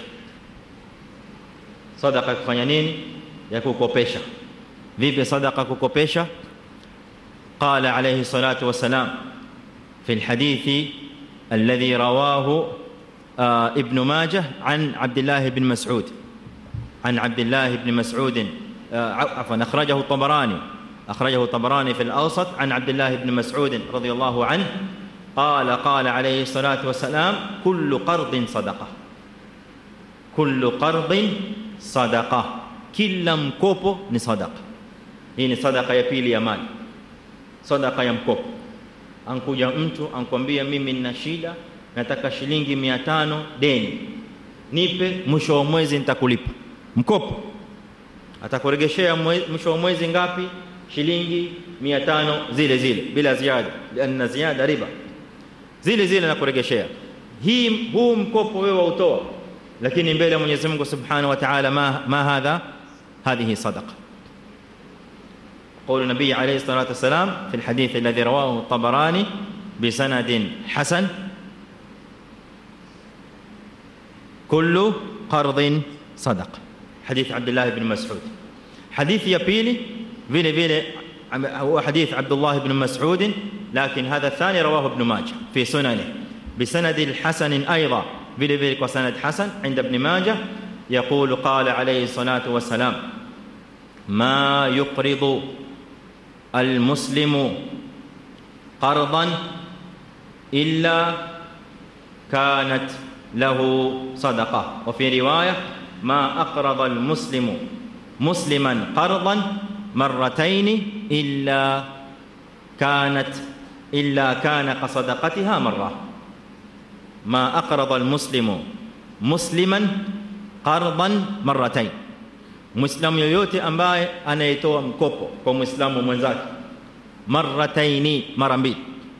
sadaqa kufanya nini ya kukopesha vipi sadaqa kukopesha qala alayhi salatu wasalam في الحديث الذي رواه آه ابن ماجه عن عبد الله بن مسعود عن عبد الله بن مسعود آه عفوا اخرجه الطبراني اخرجه الطبراني في الاوسط عن عبد الله بن مسعود رضي الله عنه قال قال عليه الصلاه والسلام كل قرض صدقه كل قرض صدقه كل mkopo ni sadaqa hii ni sadaqa ya pili ya mali sadaqa ya mkopo ankuja mtu ankwambia mimi nina shida nataka shilingi 500 deni nipe mwisho wa mwezi nitakulipa mkopo atakuregeshea mwisho wa mwezi ngapi shilingi 500 zile zile bila ziada lianna ziada riba zile zile nakuregeshea hii huu mkopo wewe utoa lakini mbele ya Mwenyezi Mungu Subhanahu wa Ta'ala ma ma hadha hadhihi sadaqa قول النبي عليه الصلاة والسلام في الحديث الذي رواه الطبراني بسند حسن كل قرض صدق حديث عبد الله بن مسعود حديث يا بيلي vile vile هو حديث عبد الله بن مسعود لكن هذا الثاني رواه ابن ماجه في سننه بسند الحسن ايضا vile vile kwa sanad hasan عند ابن ماجه يقول قال عليه الصلاه والسلام ما يقرض المسلم قرضا الا كانت له صدقه وفي روايه ما اقرض المسلم مسلما قرضا مرتين الا كانت الا كان كصدقتها مره ما اقرض المسلم مسلما قرضا مرتين muislamu yoyote ambaye anayetoa mkopo kwa muislamu mwenzake marataini mara mbili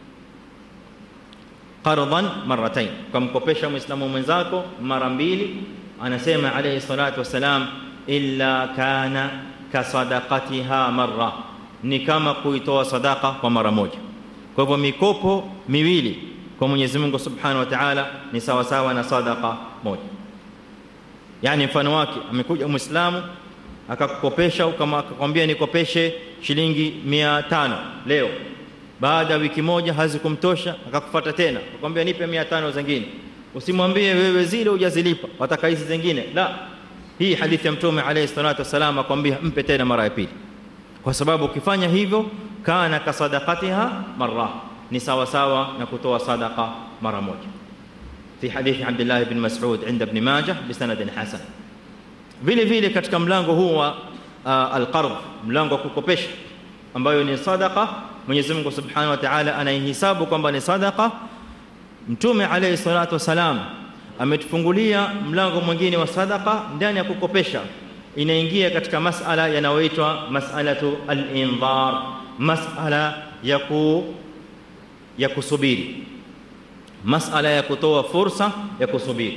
qardan marratain kumkopesha muislamu mwenzako mara mbili anasema alayhi salatu wasalam illa kana kasadaqatiha marra ni kama kuitoa sadaka kwa mara moja kwa hivyo mikopo miwili kwa Mwenyezi Mungu Subhanahu wa Ta'ala ni sawa sawa na sadaka moja yani mfano wake amekuja muislamu akakukopesha kama akakwambia nikopeshe shilingi 500 leo baada ya wiki moja hazikumtosha akakufuata tena akamwambia nipe 500 zingine usimwambie wewe zile hujazilipa wataka hizi zingine la hii hadithi ya mtume alayhi salatu wasalam akwambia mpe tena mara ya pili kwa sababu ukifanya hivyo kana kasadaqatiha marra ni sawa sawa na kutoa sadaqa mara moja في حديث عبد الله بن مسعود عند ابن ماجه بسند حسن vile vile katika mlango huu wa uh, alqard mlango wa kukopesha ambayo ni sadaqa Mwenyezi Mungu Subhanahu wa Ta'ala anaihisabu kwamba ni sadaqa Mtume alayhi salatu wasalam ametufungulia mlango mwingine wa sadaqa ndani ya kukopesha inaingia katika masala yanayoitwa mas'alatu al-indhar mas'ala ya ku ya kusubiri masala ya kutoa fursa ya kusubiri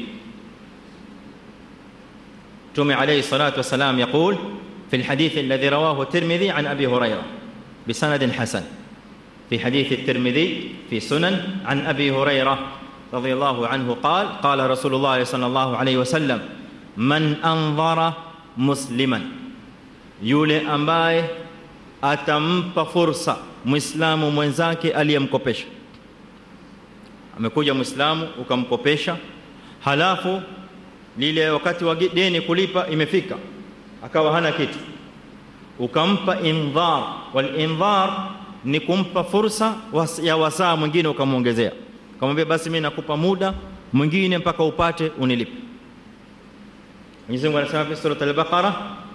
Mtume alayhi salatu wasalam يقول في الحديث الذي رواه الترمذي عن ابي هريره بسند حسن في حديث الترمذي في سنن عن ابي هريره رضي الله عنه قال قال رسول الله صلى الله عليه وسلم من انظر مسلما yule ambaye atampa fursa muislamu mwenzake aliyemkopesha amekuja muislamu ukamkopesha halafu lile wakati wa deni kulipa imefika akawa hana kitu ukampa indhar wal indhar ni kumpa fursa ya wasaa mwingine ukamwongezea kamwambia basi mimi nakupa muda mwingine mpaka upate unilipe Mwenyezi Mungu anasema fi surah al-Baqara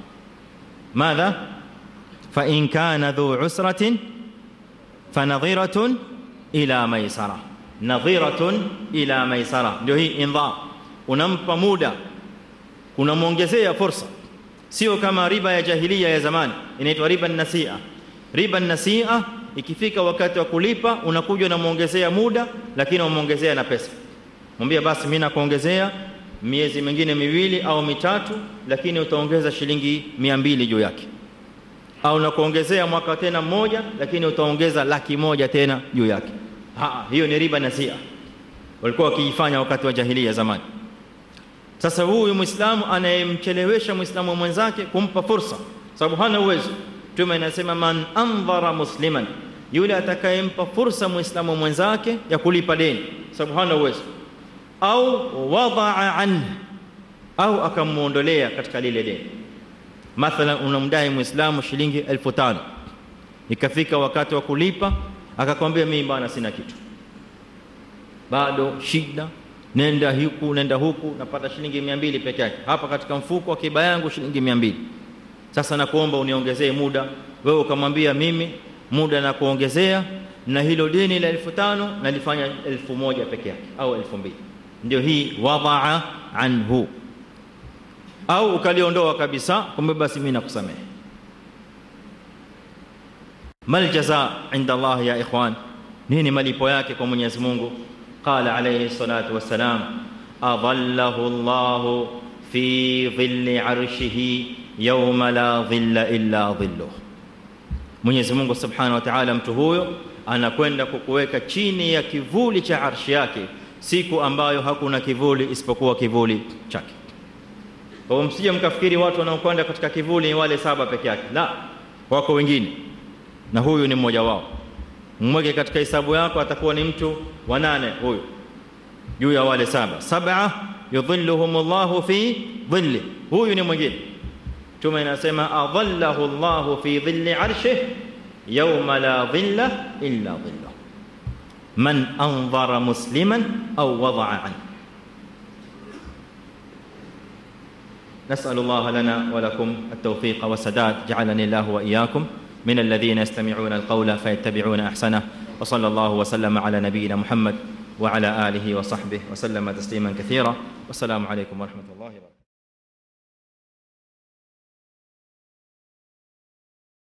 madha fa in kana dhu usratin fanadhiratun ila maisara nadhiratun ila maisara ndio hii indhar unampa muda unamwongezea fursa sio kama riba ya jahilia ya zamani inaitwa riba nasia riba nasia ikifika wakati wa kulipa unakuja unamuongezea muda lakini unamuongezea na pesa mwambie basi mimi nakuongezea miezi mingine miwili au mitatu lakini utaongeza shilingi 200 juu yake au nakuongezea mwaka tena mmoja lakini utaongeza laki moja tena juu yake ha hiyo ni riba nasia walikuwa wakiifanya wakati wa jahilia zamani sasa huyu muislamu anayemchelewesha muislamu mwenzake kumpa fursa sababu hana uwezo tume inasema man andhara musliman yule atakayempa fursa muislamu mwenzake ya kulipa deni sababu hana uwezo au wadaa an au akamuondolea katika lile deni mathalan unamdai muislamu shilingi 1500 ikafika wakati wa kulipa akakwambia mimi bwana sina kitu bado shida nenda huku nenda huku napata shilingi 200 peke yake hapa katika mfuko wa kiba yangu shilingi 200 sasa nakuomba uniongezee muda wewe ukamwambia mimi muda na kuongezea na hilo deni la 1500 nalifanya 1000 peke yake au 2000 ndio hii wadaa anhu au ukaliondoa kabisa kumbe basi mimi nakusamehe mal jaza inda Allah ya ikhwan nini malipo yake kwa Mwenyezi Mungu قال عليه الصلاة والسلام أظله الله في ظل عرشه يوم لا ظل إلا ظله Mwenyezi Mungu Subhanahu wa Ta'ala mtu huyo anakwenda kukuweka chini ya kivuli cha arshi yake siku ambayo hakuna kivuli isipokuwa kivuli chake kwa hiyo msije mkafikiri watu wanaokwenda katika kivuli ni wale saba peke yake la wako wengine na huyu ni mmoja wao mweke katika hesabu yako atakuwa ni mtu wa nane huyu juu ya wale saba sab'a yudhilluhum Allahu fi dhilli huyu ni mwingine Mtume anasema adhallahu Allahu fi dhilli arshih yawma la dhilla illa dhilluh man anzara musliman aw wada'a an نسأل الله لنا ولكم التوفيق والسداد جعلني الله وإياكم من الذين يستمعون القول فيتبعون أحسنه وصلى الله وسلم على نبينا محمد وعلى آله وصحبه وسلم تسليما كثيرا والسلام عليكم ورحمة الله